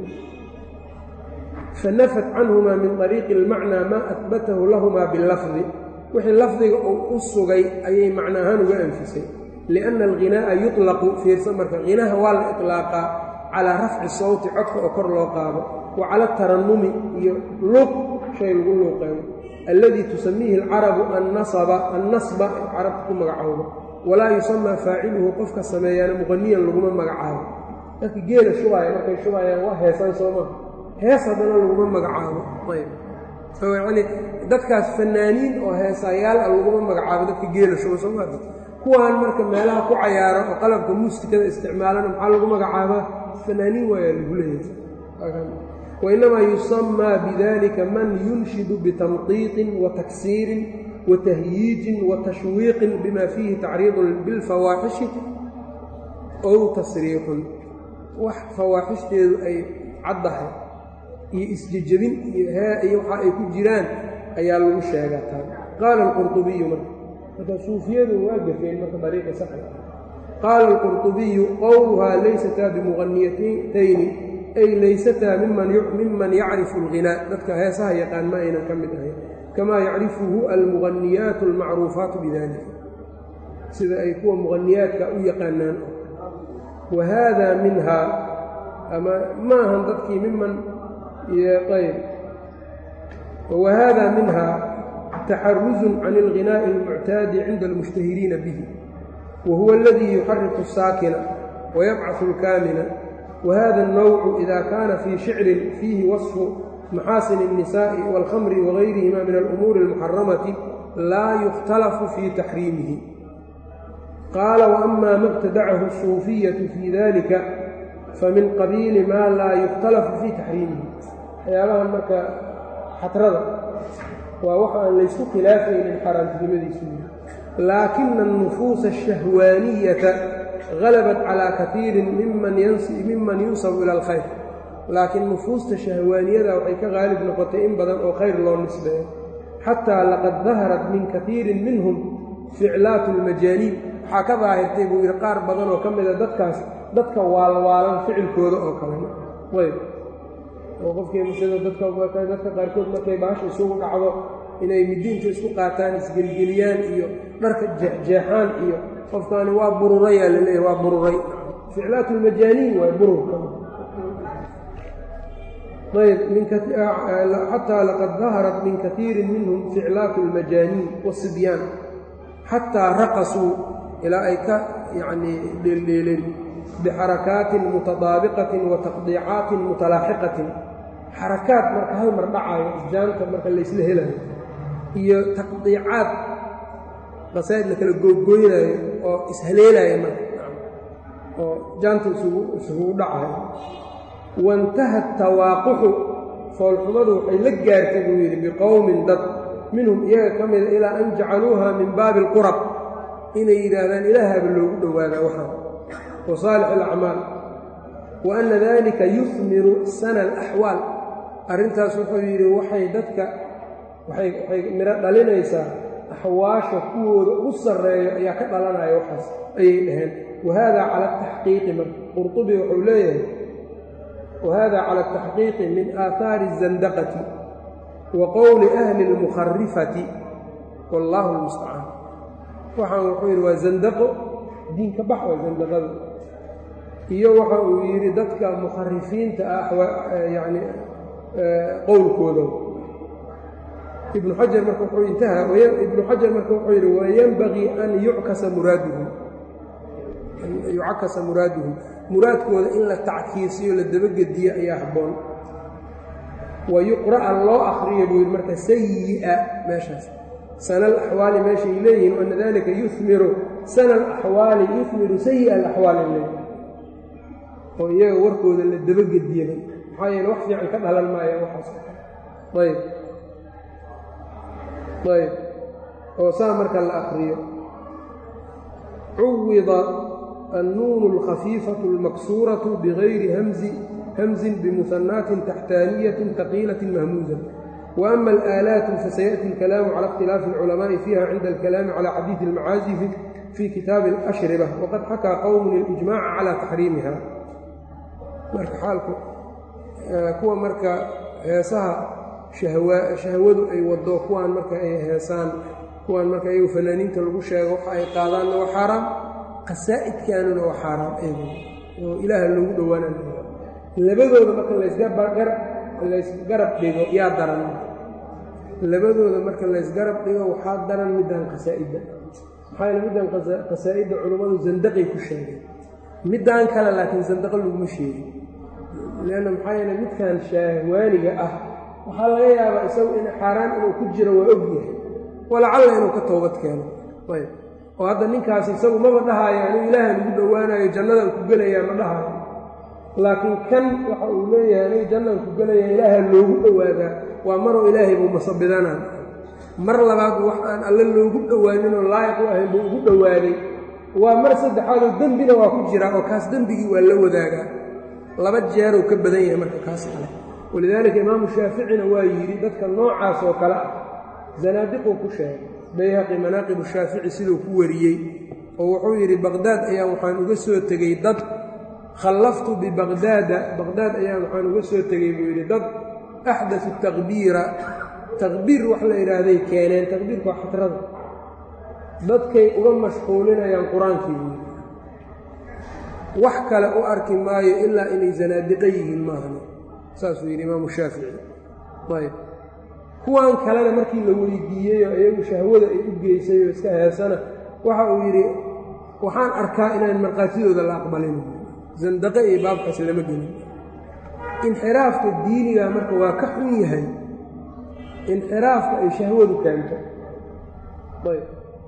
fanafat canhumaa min ariiqi ilmacnaa maa ahbatahu lahumaa bilafdi wixii lafdiga uu u sugay ayay macno ahaan uga anfisay lianna alghinaa'a yuطlaqu fiirsa marka hinaha waa la iطlaaqaa calaa rafci sawti codka oo kor loo qaado wa cala atarannumi iyo luuq shay lagu luuqeeyo alladii tusamiihi alcarabu annasba annasba carabta ku magacowdo walaa yusamaa faaciluhu qofka sameeyaana muqaniyan laguma magacaabo dadka geela shubaaya markay shubaayaan waa heesaan soo maha hees haddana laguma magacaabo ayb yacnii dadkaas fanaaniin oo heesayaal a laguma magacaabo dadka geela shuba soo maa kuwaan marka meelaha ku cayaara oo qalabka muusikada isticmaalana maxaa lagu magacaabaa fanaaniin waayaa lagu leeyahay wainamaa yusamaa bidalika man yunshidu bitamqiiqin wa taksiirin wa tahyiijin wa tashwiiqin bima fiihi tacriidun bilfawaaxishi ow tasriixun wax fawaaxishdeedu ay caddahay iyo isjejebin iyo waxa ay ku jiraan ayaa lagu sheegaa taa qaala alqurطubiyu marka marka suufiyadu waa gafeen marka dariiqa saxda qaala alqurطubiyu qowluhaa laysataa bimuqaniyatayni ay laysataa miman yacrifu alghinaa dadka heesaha yaqaan ma aynan ka mid ahayn kamaa yacrifuhu almuqaniyaatu almacruufaatu bidalika sida ay kuwa muqaniyaadka u yaqaanaan wa haada minhaa ama ma ahan dadkii miman ayb wa haada minhaa taxaruzun can alghinaa'i almuctaadi cinda almushtahiriina bihi wa huwa aladii yuxariku asaakina wayabcaثu alkaamina whada الnowcu ida kaana fii shicrin fiihi waصfu maxaasin الnisaaءi wاlkhamri wagayrihima min alumuuri اlmuxaramati laa yukhtalafu fii taxriimihi qaala waama ma اbtadacahu الsuufiyaةu fii dalika famin qabiili maa laa yukhtalafu fii taxriimihi waxyaabahan marka xatrada waa waxa aan laysku khilaafaynin xaaraantinimadiisu laakina الnufuusa الshahwaaniyata halabat calaa kaiirin miman yunsabu ila alkhayr laakiin nufuusta shahwaaniyada waxay ka qaalib noqotay in badan oo khayr loo nisbeeyo xataa laqad daharat min kaiirin minhum ficlaatu lmajaaniin waxaa ka daahirtay buu yidhi qaar badan oo ka mida dadkaas dadka waalwaalan ficilkooda oo kalena ayb oo qofkii musida dadka qaarkood markay baasha isugu dhacdo inay midiinta isku qaataan isgelgeliyaan iyo dharka jeexjeexaan iyo qofkaani waa bururayaa laleeyahy waa bururay ficlaat lmajaaniin waay bururka ayb xataa laqad daharat min kaiirin minhum ficlaatu اlmajaaniin wasibyaan xataa raqasuu ilaa ay ka yanii dheeldheeleen bixarakaatin mutadaabiqatin wa taqdiicaatin mutalaaxiqatin xarakaad marka hal mar dhacayo jaanta marka laysla helayo iyo taqdiicaad qasaa'id la kala googooynaayo oo ishaleelaya marka oo jaanta isugu dhacayo waintaha tawaaquxu foolxumadu waxay la gaartay buu yidhi biqowmin dad minhum iyaga ka mida ilaa an jacaluuha min baabi alqurab inay yidhaahdaan ilaahaba loogu dhowaadaa waxaan wa saalix alacmaal wa anna dalika yuhmiru sana alaxwaal arrintaas wuxuu yidhi waxay dadka waxay midho dhalinaysaa axwaasha kuwooda ugu sarreeyo ayaa ka dhalanaya waxaas ayay dhaheen wahada cala ataxqiiqi marka qurtubi wuxuu leeyahay wahada cala ataxqiiqi min aahaari الzandaqati wa qowli ahli اlmukharifati wallahu lmustacaan waxaan wuxuu yidhi waa zandaqo diinka bax waa zandaqada iyo waxa uu yidhi dadka mukharifiinta ah yani qowlkooda ibnu xajar marka wuxuu intaha ibnu xajar marka wuxuu yidhi wayanbagii an yuckasa muraaduhu yucakasa muraaduhu muraadkooda in la tackiisiyo la dabagediyo ayaa habboon wa yuqra'a loo akriyo buu yidhi marka sayi'a meeshaas sana alaxwaali meeshay leeyihiin ana dalika yumiru sana alaxwaali yuhmiru sayi'a alaxwaali leeyihi oo iyaga warkooda la dabagediyaba maxaa yeele wax fiican ka dhalan maaya waxaas ayb ayb oo saa marka la akriyo cuwida النuن الخفيiفة المكسuرة بغyri hمز بمثناaت تحتانية ثقيلة مهموزة وأما الآلاaت فسيأتي الكلام على اختلاaف العلماء فيها عند الكلام على xadيiث المعاaزف في كتاaب الأشhربة وqad xakى qوم الإجماع على تحريiمها marka xaalku kuwa marka heesaha shahwadu ay wado kuwaan marka ay heesaan kuwaan marka iyagu fanaaniinta lagu sheego waxa ay qaadaanna waa xaaraam qasaa'idkaanuna waa xaaraam eego oo ilaaha loogu dhowaanaa labadooda marka laysgarab dhigo yaa daran labadooda marka laysgarab dhigo waxaa daran middan qasaa'idda maxaa yeele middan qasaa'idda culummadu sandaqay ku sheegay middaan kale laakiin sandaqa laguma sheegin leanna maxaa yeele midkan shaahwaaniga ah waxaa laga yaabaa isagu in xaaraan inuu ku jiro waa ogyahay walacalla inuu ka toobad keeno ayb oo hadda ninkaas isagu maba dhahaayo anigu ilaahan ugu dhowaanayo jannadaan ku gelayaa ma dhahaayo laakiin kan waxa uu leeyahay anigu jannaan ku gelaya ilaaha loogu dhowaadaa waa maroo ilaahay buu masabidanaa mar labaad wax aan alle loogu dhowaaninoo laayiq u ahayn buu ugu dhowaaday waa mar saddexaadoo dembina waa ku jiraa oo kaas dembigii waa la wadaagaa laba jeeruu ka badan yahay marka kaas kale walidaalika imaamu shaaficina waa yidhi dadka noocaas oo kale ah zanaadiquu ku sheegay bayhaqi manaaqibu shaafici siduu ku wariyey oo wuxuu yidhi baqhdaad ayaan waxaan uga soo tegey dad khallaftu bibaqhdaada baqhdaad ayaan waxaan uga soo tegey buu yidhi dad axdatu taqbiira taqbiir wax la yidhaahday keeneen taqbiirku waa xatrada dadkay uga mashquulinayaan qur-aankii buu yidhi wax kale u arki maayo ilaa inay zanaadiqo yihiin maahane saasuu yidhi imaamu shaafici ayb kuwan kalena markii la weydiiyey oo iyagu shahwada ay u geysay oo iska heesana waxa uu yidhi waxaan arkaa inaan markhaatidooda la aqbalin zandaqe iyo baabkaas lama gelin inxiraafka diiniga marka waa ka xun yahay inxiraafka ay shahwadu keento ayb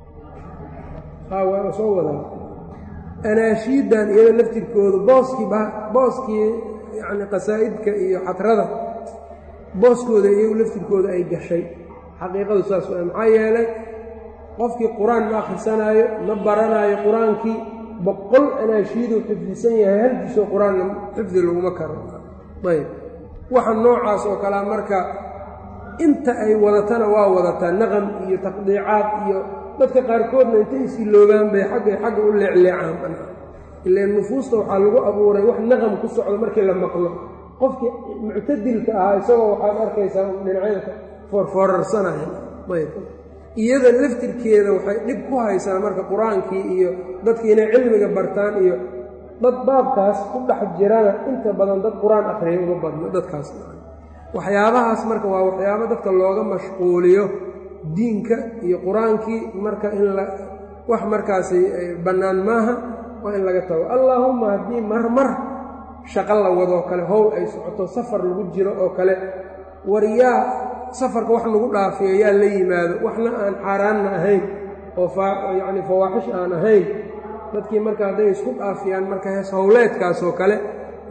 haa waa soo wadaa anaashiidan iyada laftirkoodu booskii booskii yacni qasaa'idka iyo xatrada booskooda iyagu laftirkooda ay gashay xaqiiqadu saas waa maxaa yeelay qofkii qur-aan ma akhrisanaayo ma baranaayo qur-aankii boqol anaashiiduu xifdisan yahay halkiisoo qur-aanna xifdi laguma karo ayb waxa noocaas oo kalea marka inta ay wadatana waa wadataa naqam iyo taqdiicaad iyo dadka qaarkoodna intay is-iloogaan bay xaggay xagga u leecleecaan ileen nufuusta waxaa lagu abuuray wax naqam ku socdo markii la maqlo qofkii muctadilka ahaa isagoo waxaad arkaysaa dhinacyada foorfoorarsanaya ayb iyada laftirkeeda waxay dhib ku haysaa marka qur-aankii iyo dadkii inay cilmiga bartaan iyo dad baabkaas ku dhex jirana inta badan dad qur-aan akhriya uma badno dadkaas waxyaabahaas marka waa waxyaabo dadka looga mashquuliyo diinka iyo qur-aankii marka in la wax markaasi bannaan maaha waa in laga tago allaahumma haddii marmar shaqo la wadoo kale howl ay socoto safar lagu jiro oo kale war yaa safarka wax lagu dhaafiyo yaa la yimaado waxna aan xaaraanna ahayn oo yacni fawaaxish aan ahayn dadkii marka hadday isku dhaafiyaan marka hees howleedkaasoo kale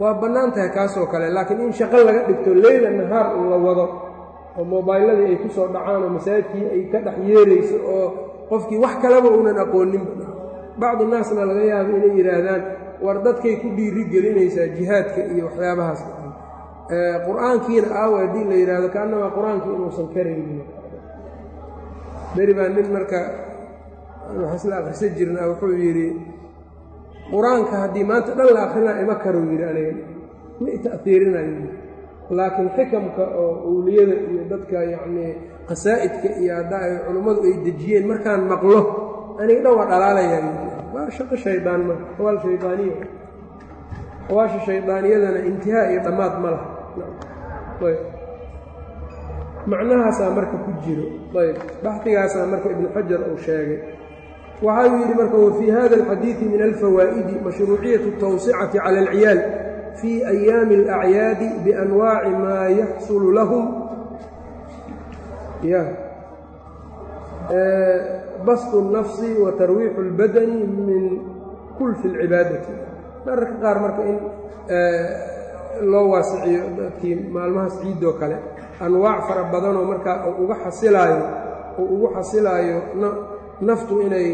waa bannaan tahay kaasoo kale laakiin in shaqo laga dhigto leyla nahaar la wado oo mobayladii ay ku soo dhacaan oo masaajidkii ay ka dhex yeerayso oo qofkii wax kaleba uunan aqoonin bacdu naasna laga yaabo inay yidhaahdaan war dadkay ku dhiiri gelinaysaa jihaadka iyo waxyaabahaas qur-aankiina aawa haddii la yidhaahdo kaannamaa qur-aankii inuusan karaynin beri baa nin marka waxaa isla akhrisan jirnaa wuxuu yidhi qur-aanka haddii maanta dhan la akrinaa ima karuu yidhi aniga ma ita'hiirinayo laakiin xikamka oo owliyada iyo dadka yacnii qasaa'idka iyo hadda ay culummadu ay dejiyeen markaan maqlo aniga dhan waa dhalaalayaa waa shaqo shaydaan ma xawaal shaydaaniya xawaasha shaydaaniyadana intihaa iyo dhammaad ma laha ayb macnahaasaa marka ku jiro ayb baxdigaasaa marka ibnu xajar uu sheegay waxa uu yidhi marka wafii hada alxadiidi min alfawaa'idi mashruuciyatu tawsicati cala alciyaal fii ayaami alacyaadi bianwaaci maa yaxsulu lahum ya bastu الnafsi wa tarwiixu اlbadani min kulfi اlcibaadati mararka qaar marka in loo waasiciyo dadkii maalmahaas ciidoo kale anwaac fara badanoo markaa uga xasilaayo uu ugu xasilaayo naftu inay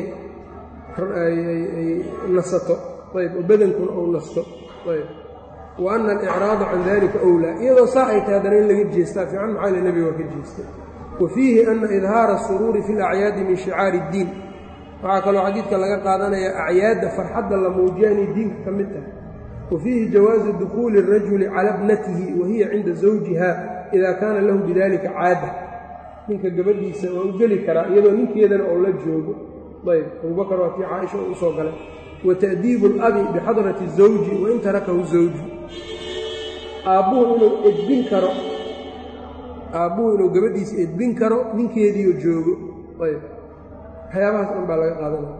nasato ayb oo badankuna ou nasto ayb wa ana alicraada can dalika owlaa iyadoo saa ay tahay haddana in laga jeestaa fiican maxaa le nebiga waa ka jeestay wa fiihi ana idhaara asuruuri fi alacyaadi min shicaari iddiin waxaa kaloo xadiidka laga qaadanaya acyaadda farxadda la muujiya inay diinka ka mid tahay wa fiihi jawaazu dukhuuli اrajuli cala bnatihi wa hiya cinda zawjiha ida kaana lahu bidalika caada ninka gabadhiisa waa u geli karaa iyadoo ninkeedana oo la joogo ayb abubakar waa kii caaisha oo usoo galay wa ta'diibu alabi bixadrati zawji wain tarakahu zawju aabbuhu inuu edbin karo aabbuhu inuu gabadhiisa edbin karo ninkeediioo joogo ayb waxyaabahaas dhan baa laga qaadanaya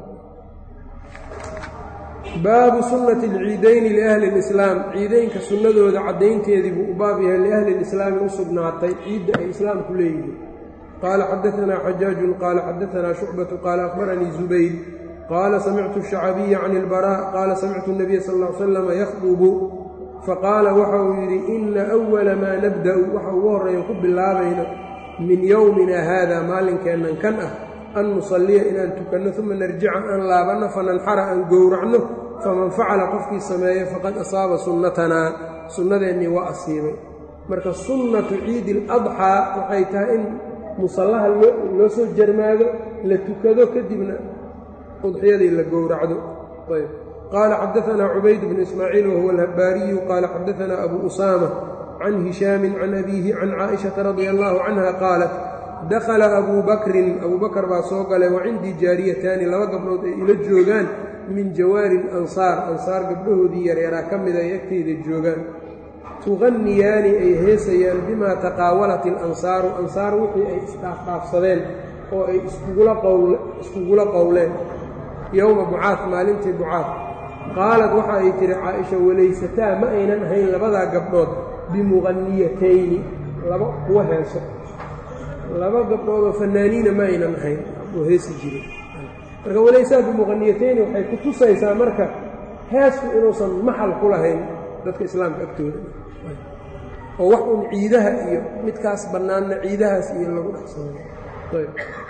baabu sunnati alciidayni liahli اlislaam ciideynka sunnadooda caddaynteedii buu u baab yahay liahli lislaami u sugnaatay ciidda ay islaamku leeyihiin qaala xadaanaa xajaajun qaala xadaanaa shucbatu qaala akhbaranii zubayr qaala samictu shacabiya can ilbaraa qaala samictu nabiya sal ll ly slama yakhdubu faqaala waxa uu yidhi ina awala maa nabda'u waxa ugu horreeyan ku bilaabayno min yowmina haada maalinkeennan kan ah an nusalliya inaan tukanno uma narjica aan laabanno fananxara aan gowracno faman facala qofkii sameeyo faqad asaaba sunnatanaa sunnadeennii waa asiibay marka sunnatu ciidi aladxaa waxay tahay in musallaha loo soo jarmaado la tukado kadibna udxiyadii la gowracdo ayb qaala xadaanaa cubayd bnu ismaaciil wahuwa alhabbaariyu qaala xadaanaa abu usaama can hishaamin can abiihi can caaishata radia allaahu canha qaalat dakhala abuu bakrin abuu bakar baa soo galay wa cindii jaariyataani laba gabdhood ay ila joogaan min jawaari alansaar ansaar gabdhahoodii yareeraa ka mida ay agteyda joogaan tuqanniyaani ay heesayaan bimaa taqaawalat ilansaaru ansaar wixii ay isdhaafdhaafsadeen oo ay iskugula qowleen yowma bucaad maalintii bucaad qaalad waxa ay tihi caaisha walaysataa ma aynan ahayn labadaa gabdhood bimuqanniyatayni laba kuwa heeso laba gabdhoodoo fanaaniina ma aynan ahayn oo heesi jiray marka walaysaa bimuqanniyatayni waxay ku tusaysaa marka heesku inuusan maxal ku lahayn dadka islaamka agtooda oo wax uun ciidaha iyo midkaas bannaanna ciidahaas iyo lagu dhexsado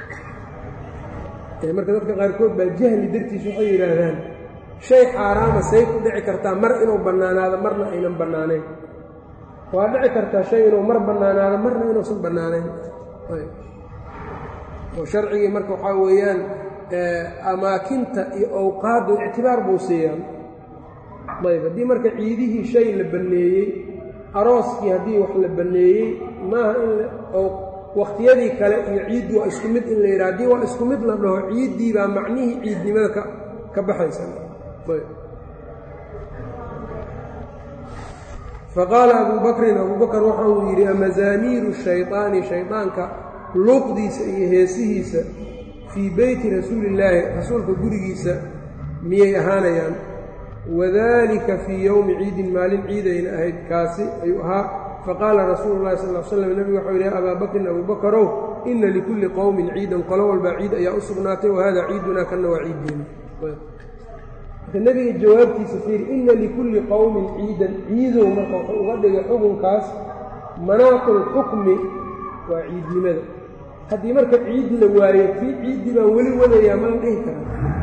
marka dadka qaarkood baa jahli dartiis waxay yidhaahdaan shay xaaraama say ku dhici kartaa mar inuu bannaanaado marna aynan bannaanayn waa dhici kartaa shay inuu mar bannaanaado marna inuusan bannaanayn oo sharcigii marka waxaa weeyaan amaakinta iyo awqaaddu ictibaar buu siiyaan ayb haddii marka ciidihii shay la banneeyey arooskii haddii wax la banneeyey maaha in wakhtiyadii kale iyo ciiddu waa isku mid in la yidhaha haddii waa isku mid la dhaho ciiddii baa macnihii ciidnimada ka ka baxaysa faqaala abuu bakrin abuu bakr waxa uu yidhi amazaamiiru shayطaani shayطaanka luuqdiisa iyo heesihiisa fii beyti rasuulillaahi rasuulka gurigiisa miyay ahaanayaan wadalika fii yowmi ciidin maalin ciidayna ahayd kaasi ayuu ahaa faqaala rasuulu llahi sal l slam nebigu waxau yidhi abaa bakrin abuu bakarow ina likulli qowmin ciidan qolo walbaa ciid ayaa u sugnaatay wahada ciidunaa kanna waa ciiddeena marka nebiga jawaabtiisa fiir inna likulli qowmin ciidan ciidow marka wuxuu uga dhigay xukunkaas manaaqul xukmi waa ciidnimada haddii marka ciid la waayo kii ciiddii baan weli wadayaa ma la dhihi karaa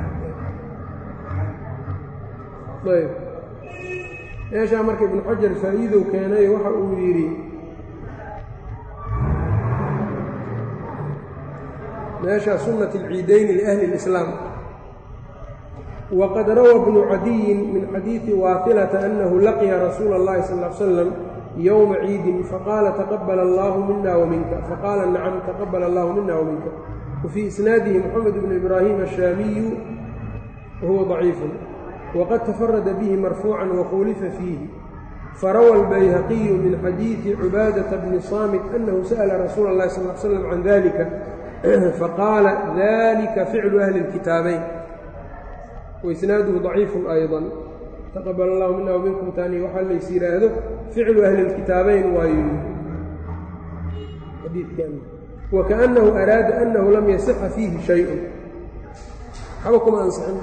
ayb meeshaa marka ibnu xajar faa'iidow keenay waxa uu yidhi meeshaa sunnat alciidayni liahli اlislaam waqad rawى bnu cadiyin min xadiidi waatilata anahu laqiya rasuula اllahi sal ا l slam yowma ciidin faqaala taqabala allahu mina waminka faqaala nacam taqabala allahu mina waminka wafii isnaadihi moxamed bnu ibraahim ashaamiyu wahuwa ضaciifu wqad tafarada bihi marfuucan wakhulifa fiihi farawa albayhaqiyu min xadiidi cubaadata bni saamit anahu sa'la rasuula اllahi sal l slam can dalika faqaala dalika ficlu ahli اlkitaabayn waisnaaduhu ضaciifu ayضa taqabal allahu mina wminkum tani waxaa lays yidhaahdo ficlu ahli اlkitaabayn waayu wakaأnahu araada anahu lam yasixa fiihi shayء waxba kuma ansixin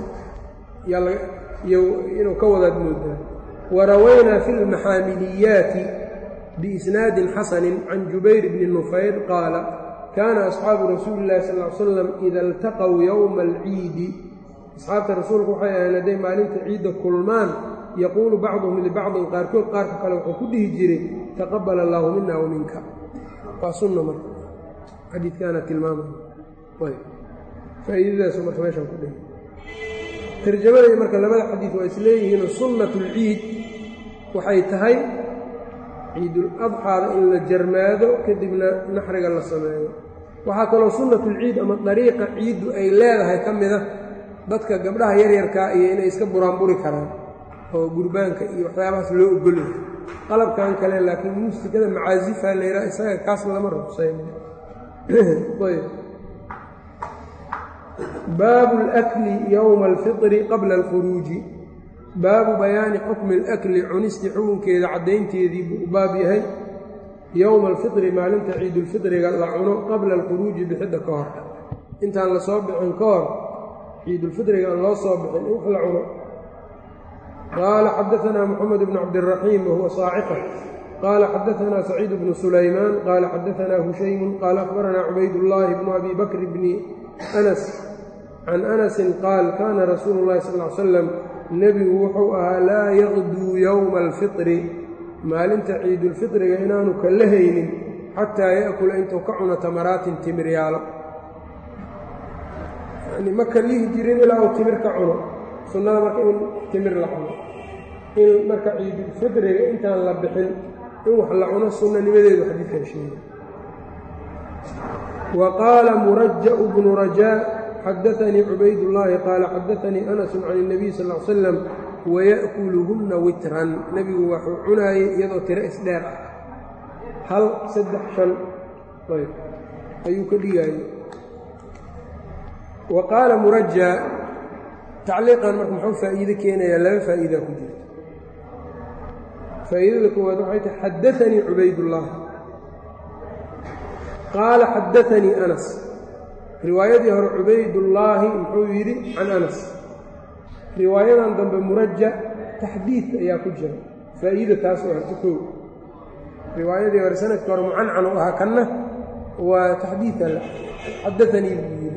inuu ka wadaad moodaa warawaynaa fi اlmaxaamiliyaati biisnaadin xasani can jubayr bni nufayr qaala kaana asxaabu rasuuli اllahi sal l slam ida اltaqow yowma alciidi asxaabta rasuulku waxay ahayn hadday maalinta ciidda kulmaan yaquulu bacduhum libacdin qaarkood qaarka kale wuxuu ku dhihi jiray taqabal allaahu mina wa minka waa sunna marka xadiidkaana tilmaamaya faa'iidadaasu marka meeshaan ku dhihi tarjamada marka labada xadiid waa isleeyihiinoo sunnatu lciid waxay tahay ciidul adxaada in la jarmaado kadibna naxriga la sameeyo waxaa kaloo sunnatulciid ama dariiqa ciiddu ay leedahay ka mida dadka gabdhaha yaryarkaa iyo inay iska buraanburi karaan oo gurbaanka iyo waxyaabahaas loo ogolay qalabkan kale laakiin muusikada macaasifa la yidhaha isaga kaas lama ruqsayn baabu اlakli yowma alfitri qabla alkhuruuji baabu bayaani xukmi alakli cunisti xukunkeeda caddaynteedii buu u baab yahay yowma alfitri maalinta ciidulfitriga la cuno qabla alkhuruuji bixidda ka hor intaan la soo bixin ka hor ciidulfitriga aan loo soo bixin in wax la cuno qaala xadaanaa moxamed bnu cabdiraxiim wahuwa saaciqa qaala xadaanaa saciid bnu sulaymaan qaala xadaanaa hushaymun qaala akhbaranaa cubaydullaahi bnu abi bakr bni anas can anasin qaal kaana rasuulu llahi sal l salam nebigu wuxuu ahaa laa yaqduu yowma alfitri maalinta ciidulfitriga inaanu kala haynin xataa ya'kula intuu ka cuno tamaraatin timiryaalo yani ma kalihi jirin ilaa uu timir ka cuno sunnada marka in timir la cuno in marka ciidulfitriga intaan la bixin in wax la cuno sunnanimadeedu xadiidkan sheegay wa qaala muraja'u bnu rajaa xadaanii cubaydullaahi qaala xadaanii anasun can اnabiy sal l salam waya'kuluhunna witran nebigu waxuu cunaayey iyadoo tiro isdheer ah hal saddex shan ayb ayuu ka dhigaayey wa qaala murajaa tacliiqan marka muxuu faa'iide keenayaa laba faa'iidaa ku jirta faa'iidada koowaad waxay tahay xadaanii cubaydullaah qaala xadaanii anas riwaayadii hore cubaydullaahi muxuu yidhi can anas riwaayadan dambe muraja taxdiid ayaa ku jira faa'iida taas oo harta kow riwaayadii hore sanadkii hore mucancan u ahaa kanna waa taxdiida xadaanii buu yidhi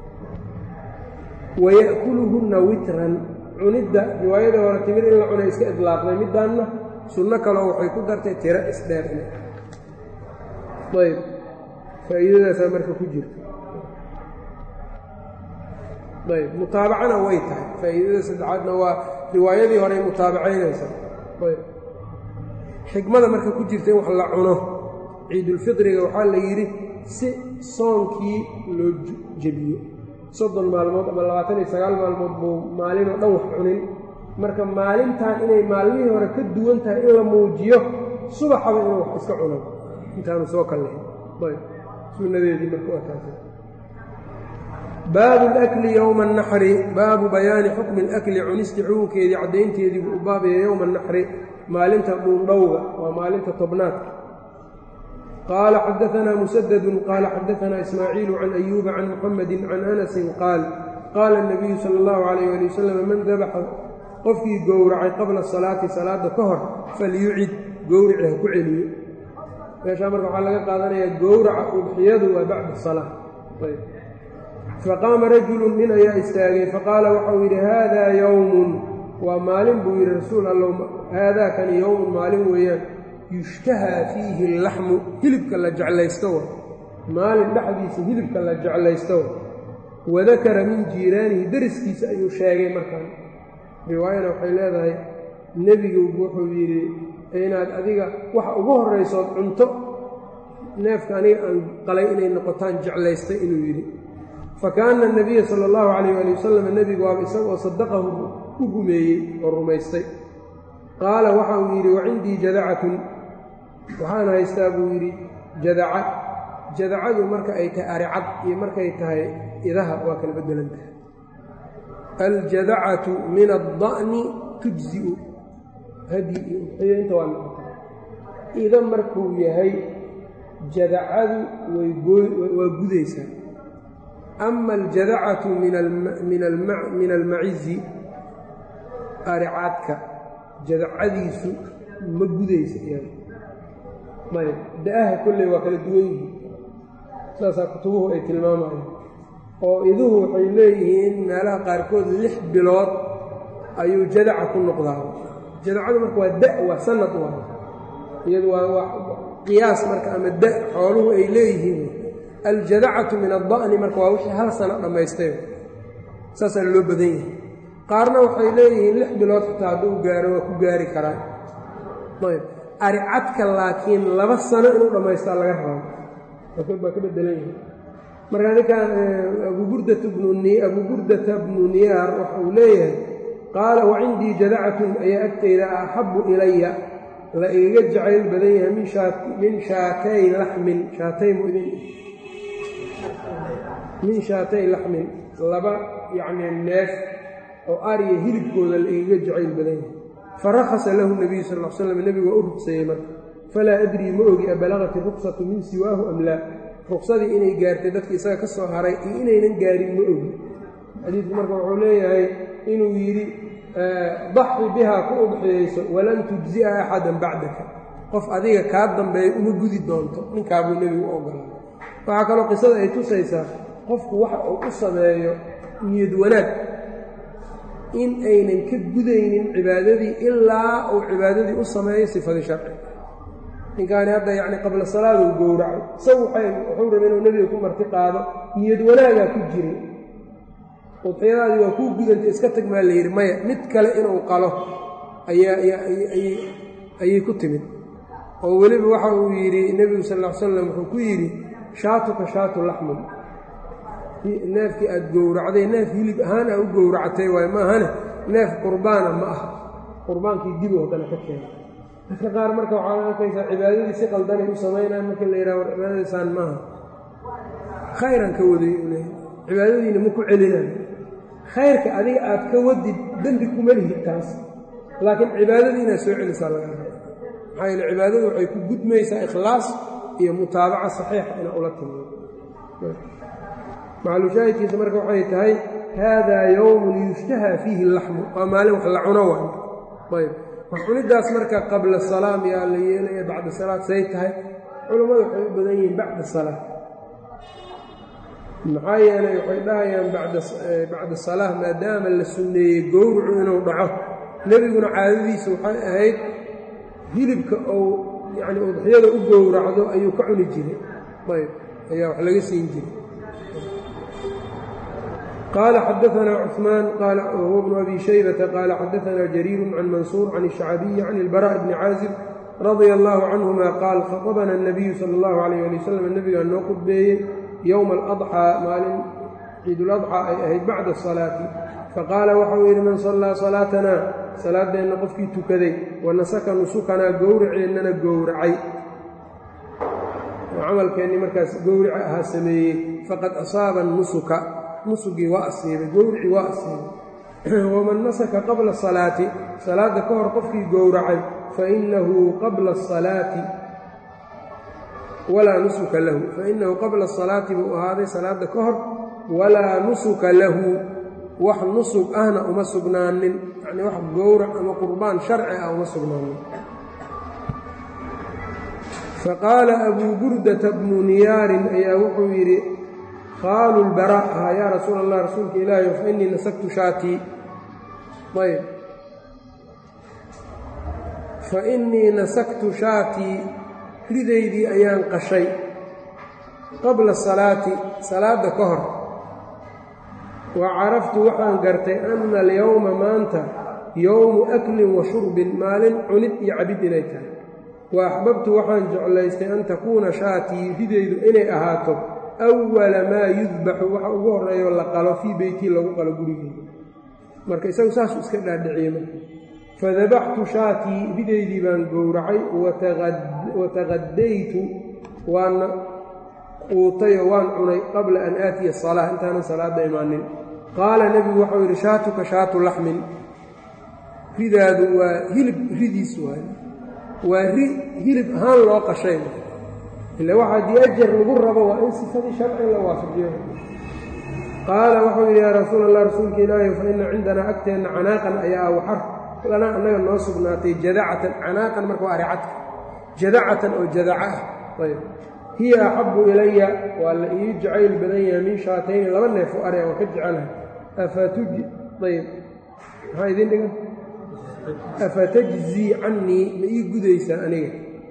waya'kuluhunna witran cunidda riwaayadii hore timir in la cunay iska idlaaqday middaanna sunno kaloo waxay ku dartay tiro isdheer in ayb faa'iidadaasaa marka ku jirta ayb mutaabacana way tahay faa'iidada saddexaadna waa riwaayadii horey mutaabacaynaysa ayb xikmada marka ku jirta in wax la cuno ciidulfitriga waxaa la yidhi si soonkii loo jebiyo soddon maalmood ama labaatan iyo sagaal maalmood buu maalinoo dhan wax cunin marka maalintan inay maalmihii hore ka duwan tahay in la muujiyo subaxaba inuu wax iska cuno intaanu soo kallahin ayb sunnadeedii marka waa taas baabu اlakli yowma الnaxri baabu bayaani xukmi اlakli cunisti xukunkeedii caddaynteedii buu u baabaya yowma الnaxri maalinta dhuundhowga waa maalinta tobnaadka qaala xadaanaa musadadu qaala xadaanaa ismaaciilu can ayuuba can muxamadi can anasin qaal qaala الnabiyu salى اllahu عalayh ali wasalam man dabaxa qofkii gowracay qabla salaati salaadda ka hor falyucid gowrici ha ku celiyo meeshaa marka waxaa laga qaadanayaa gowraca udxiyadu waa bacda salaa faqaama rajulun nin ayaa istaagay faqaala waxau yidhi haadaa yowmun waa maalin buu yidhi rasuul allow haadaakani yowmun maalin weeyaan yushtahaa fiihi allaxmu hilibka la jeclaysto wa maalin dhexdiisa hilibka la jeclaysto wa wadakara min jiiraanihi deriskiisa ayuu sheegay markaan riwaayana waxay leedahay nebigu wuxuu yidhi inaad adiga waxa ugu horraysood cunto neefka aniga aan qalay inay noqotaan jeclaystay inuu yidhi fa kaana anabiya sala allahu calayh ali wasalam nebigu waaba isagoo sadaqahu u rumeeyey oo rumaystay qaala waxa uu yidhi wacindii jadacatun waxaan haystaa buu yidhi jadaca jadacadu marka ay tahay aricad iyo markay tahay idaha waa kala beddelan tahay aljadacatu min adda'ni tujzi'u hadi iyo uxiyo inta waa noqota ida markuu yahay jadacadu waa gudaysaa ama aljadacatu min almacizi aricaadka jadacadiisu ma gudaysa iyada ayb da-aha kolley waa kala duwan yihiin saasaa kutubuhu ay tilmaamayaan oo iduhu waxay leeyihiin meelaha qaarkood lix bilood ayuu jadaca ku noqdaa jadacadu marka waa da waa sanad waa iyadu waa qiyaas marka ama da xooluhu ay leeyihiin aljadacatu min adda'ni marka waa wixii hal sano dhammaystay saasaa loo badan yahay qaarna waxay leeyihiin lix bilood xitaa hadduu gaaro waa ku gaari karaan ayb aricadka laakiin laba sano inuu dhammaystaa laga rabo baa ka bedelan yahay marka ninkan abuburdata bnu bnu niyaar waxa uu leeyahay qaala wacindii jadacatun ayaa agtayda axabu ilaya la igaga jacayl badan yahay min shaatay laxmin shaatay mudin min shaatay laxmin laba yacni neef oo ariya hilibkooda la igaga jacayl badan yahay farakhasa lahu nabiyu sal l slam nebigu waa u rugseeyey marka falaa adrii ma ogi abalaqat iruksatu min siwaahu am laa ruksadii inay gaartay dadki isaga ka soo haray iyo inaynan gaarin ma ogi xadiidku marka wuxuu leeyahay inuu yidhi daxi bihaa ku udxiyeyso walan tujzi'a axadan bacdaka qof adiga kaa dambeeya uma gudi doonto ninkaabuu nebigu u ogolaa waxaa kaloo qisada ay tusaysaa qofku waxa uu u sameeyo niyad wanaag in aynan ka gudaynin cibaadadii ilaa uu cibaadadii u sameeyo sifadii sharci ninkaani hadda yacni qabla salaaduu gowraco isagu wuxuu raba inuu nebiga ku marti qaado niyad wanaagaa ku jiray udxiyadaadii waa kuu gudantay iska tag maa la yidhi maya mid kale inuu qalo ayay ku timid oo weliba waxa uu yidhi nebigu sal ll ly slam wuxuu ku yidhi shaatuka shaatu laxmin neefkii aad gowracday neef hilib ahaan aa u gowracatay waayo maahane neef qurbaana ma aha qurbaankii dib oo kale ka keena dadka qaar marka waxaad arkaysaa cibaadadii si qaldanay u samaynayan marka la yidhaha war cibaadadiisaan maaha khayran ka waday u leeyahy cibaadadiina ma ku celinayo khayrka adiga aad ka wadid dembi kuma lihid taas laakiin cibaadadii inaad soo celisaa laga raba maxaa yeele cibaadadu waxay ku gudmaysaa ikhlaas iyo mutaabaca saxiixa inaa ula timaado maclushaahidkiisa marka waxay tahay haadaa yowmun yushtahaa fiihi laxmu waa maalin wax la cuno waay ayb wax cunidaas marka qabla salaam yaa la yeelaya bacda salaad say tahay culammadu waxay u badan yihiin bacda salaa maxaa yeelay waxay dhahayaan bacda salaa maadaama la sunneeyey gowracu inuu dhaco nebiguna caadadiisa waxay ahayd hilibka uu yacni udxiyada u gowracdo ayuu ka cuni jiray ayb ayaa wax laga siin jiray qال xdثna cثmaan wهو بن أbي شhيبة qال xdثna جرير عن maنsور عن الشhعبي عن البراء بن cاaزب رضي الله عنهma qاal khطبna النبي slى الlه عليه لي وsلم nebigaa noo khudbeeyey yومa الأضحى maalin ciidulأضحى ay ahayd bacda الصلاaةi faqاala waxau yidhi man صلىa صلاaتna salaadeenna qofkii tukaday wanasaka nusukanaa gowraceennana gowracay camalkeennii markaas gowrica ahaa sameeyey faqad أصاaba النusuka nusugii waa asiibay gowricii waa asiibay waman nasaka qabla asalaati salaadda ka hor qofkii gowracay fainahu qabla asalaati walaa nusuka lahu fainahu qabla asalaati buu ahaaday salaadda ka hor walaa nusuka lahu wax nusub ahna uma sugnaanin yacnii wax gowrac ama qurbaan sharci ah uma sugnaanin faqaala abuu burdata bnu niyaarin ayaa wuxuu yidhi khaalu lbara ah yaa rasuula allah rasuulka ilaahi fa innii nasagtu shaatii ayb fa innii nasagtu shaatii ridaydii ayaan qashay qabla salaati salaadda ka hor wa caraftu waxaan gartay anna alyowma maanta yowmu aklin wa shurbin maalin cunid iyo cabid inay tahay wa axbabtu waxaan jeclaystay an takuuna shaatii ridaydu inay ahaato awala maa yudbaxu waxa ugu horreeyo la qalo fii beytii lagu qalo gurigeeda marka isagu saasuu iska dhaadhiciyey marka fadabaxtu shaatii ridaydii baan gowracay wataqadaytu waana quutayoo waan cunay qabla an aatiya asalaa intaanan salaadda imaanin qaala nebigu waxau yidhi shaatuka shaatu laxmin ridaadu waa hilib ridiis waay waa ri hilib ahaan loo qashay ila waxa haddii ajar lagu rabo waa in sifadii sharci la waafajiyo qaala waxau yidhi yaa rasuul allah rasuulka ilaahi fa ina cindanaa agteenna canaaqan ayaa waxar lanaa annaga noo sugnaatay jadacatan canaaqan marka waa aricadka jadacatan oo jadaca ah ayb hiya axabu ilaya waa la ii jacayl badan yahay min shaatayni laba neef oo ari waan ka jecelahay afatuji ayb maxaa idin dhigan afatajzii cannii ma ii gudaysaa aniga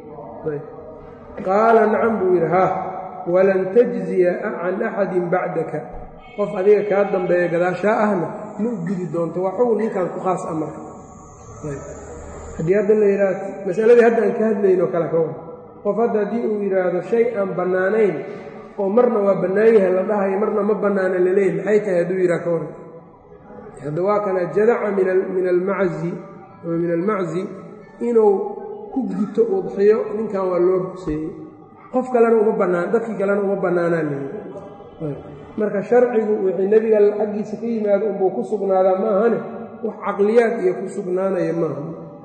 qaala nacam buu yidhi haa walan tajziya can axadin bacdaka qof adiga kaa dambeeya gadaashaa ahna ma u gudi doonto waa xugun ninkan ku khaas a marka haddii hadda la yidhaah masaladii hadda aan ka hadlaynoo kale ka wada qof hadda haddii uu yidhaahdo shay aan bannaanayn oo marna waa bannaan yahay la dhahayo marna ma bannaana laleeyahy maxay tahay hadduu yidhaha ka waran hadda waa kana jadaca min almaczi ama min almaczi inuu ku guto udxiyo ninkan waa loo rugseeyey qof kalena uma bannaan dadkii kalena uma bannaanaa leeyi marka sharcigu wixii nebiga xaggiisa ka yimaado unbuu ku sugnaadaa ma ahane wax caqliyaad iyo ku sugnaanaya maaha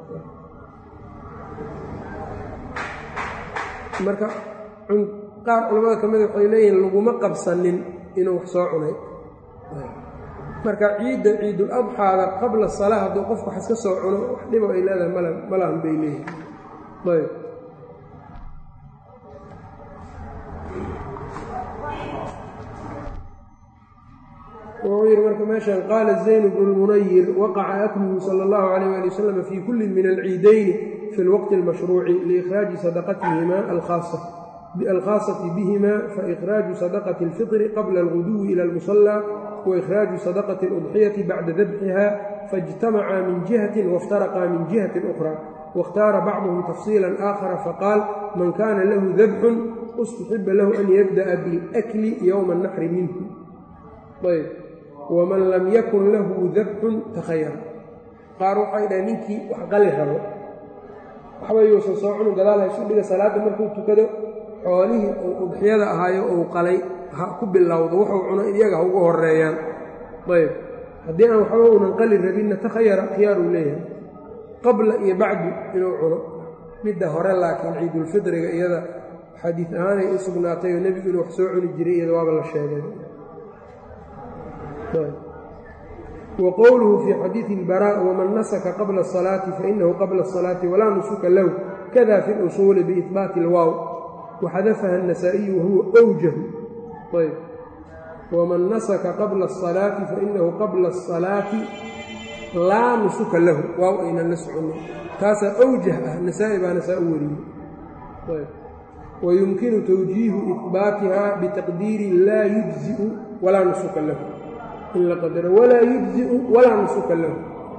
marka qaar culamada ka mida waxay leeyihiin laguma qabsanin inuu wax soo cunay marka ciidda ciidul adxaada qabla salaa hadduu qofku wax iska soo cuno wax dhibo ay leedahay mal malahan bay leeyihin ayb wuxuu yidhi marka meeshan qaala zayn bnu lmunayir waqaca akluhu sala allahu calayh ali wasalam fii kullin min alciidayni fi lwaqti almashruuci liikhraaji sadaqatihima alkhaasati bihima faikhrاaju sadaqati اlfطri qabla alguduwi ila اlmusallى waikhrاaju sadaqati اludxiyati bacda dabxiha faاjtamacaa min jihati wاftaraqaa min jihati أkhra waاkhtaara bacduhum tafsiila aakhara faqaal man kana lahu dabxun ustuxiba lahu an yabdaأa biاlأkli ywma الnaxri minhu ayb waman lam yakun lahu dabxun takhayara qaar waxay dhahay ninkii wax qali rabo waxba yuusan soo cunu gadaal haysu dhiga salaadda markuu tukado xoolihii uu udxiyada ahaayo uu qalay ha ku bilowdo wuxuu cuno iyaga ha ugu horeeyaan ayb haddii aan waxba uunan qali rabinna takhayara khiyaaruu leeyahay qabla iyo bacdu inuu cuno midda hore laakiin ciidulfidriga iyada xadiid ahaanay u sugnaatay oo nebigu inuu wax soo cuni jiray iyada waaba la sheegay wa qowluhu fii xadiidi ilbaraa waman nasaka qabla asalaati fainahu qabla asalaati walaa nusuka lahu kada fi lusuuli biihbaati ilwaaw waxadafaha النasaaئiyu wahuwa أwjahu ayb waman nasaka qabla الصalaati fainahu qabla الصalaati laa nusuka lahu waaw aynan la soconin taasaa awjah ah nasaa-i baana saa u wariyey ayb wayumkinu tawjiihu ihbaatiha bitaqdiiri laa yujziu walaa nusuka lahu in la qadaro walaa yujziu walaa nusuka lahu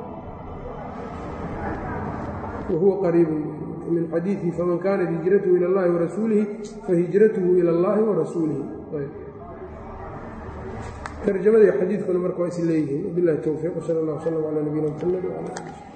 wahuwa qariib min xadiiثi faman kaanat hijrathu ilى اllahi warasuulihi fahijrathu ilى اllahi warasuulihi tarjamadii xadiidkuna marka waa is leeyihiin wabilahi towfiiq sal اllah wslm calى nabiyina mxamed wcala ali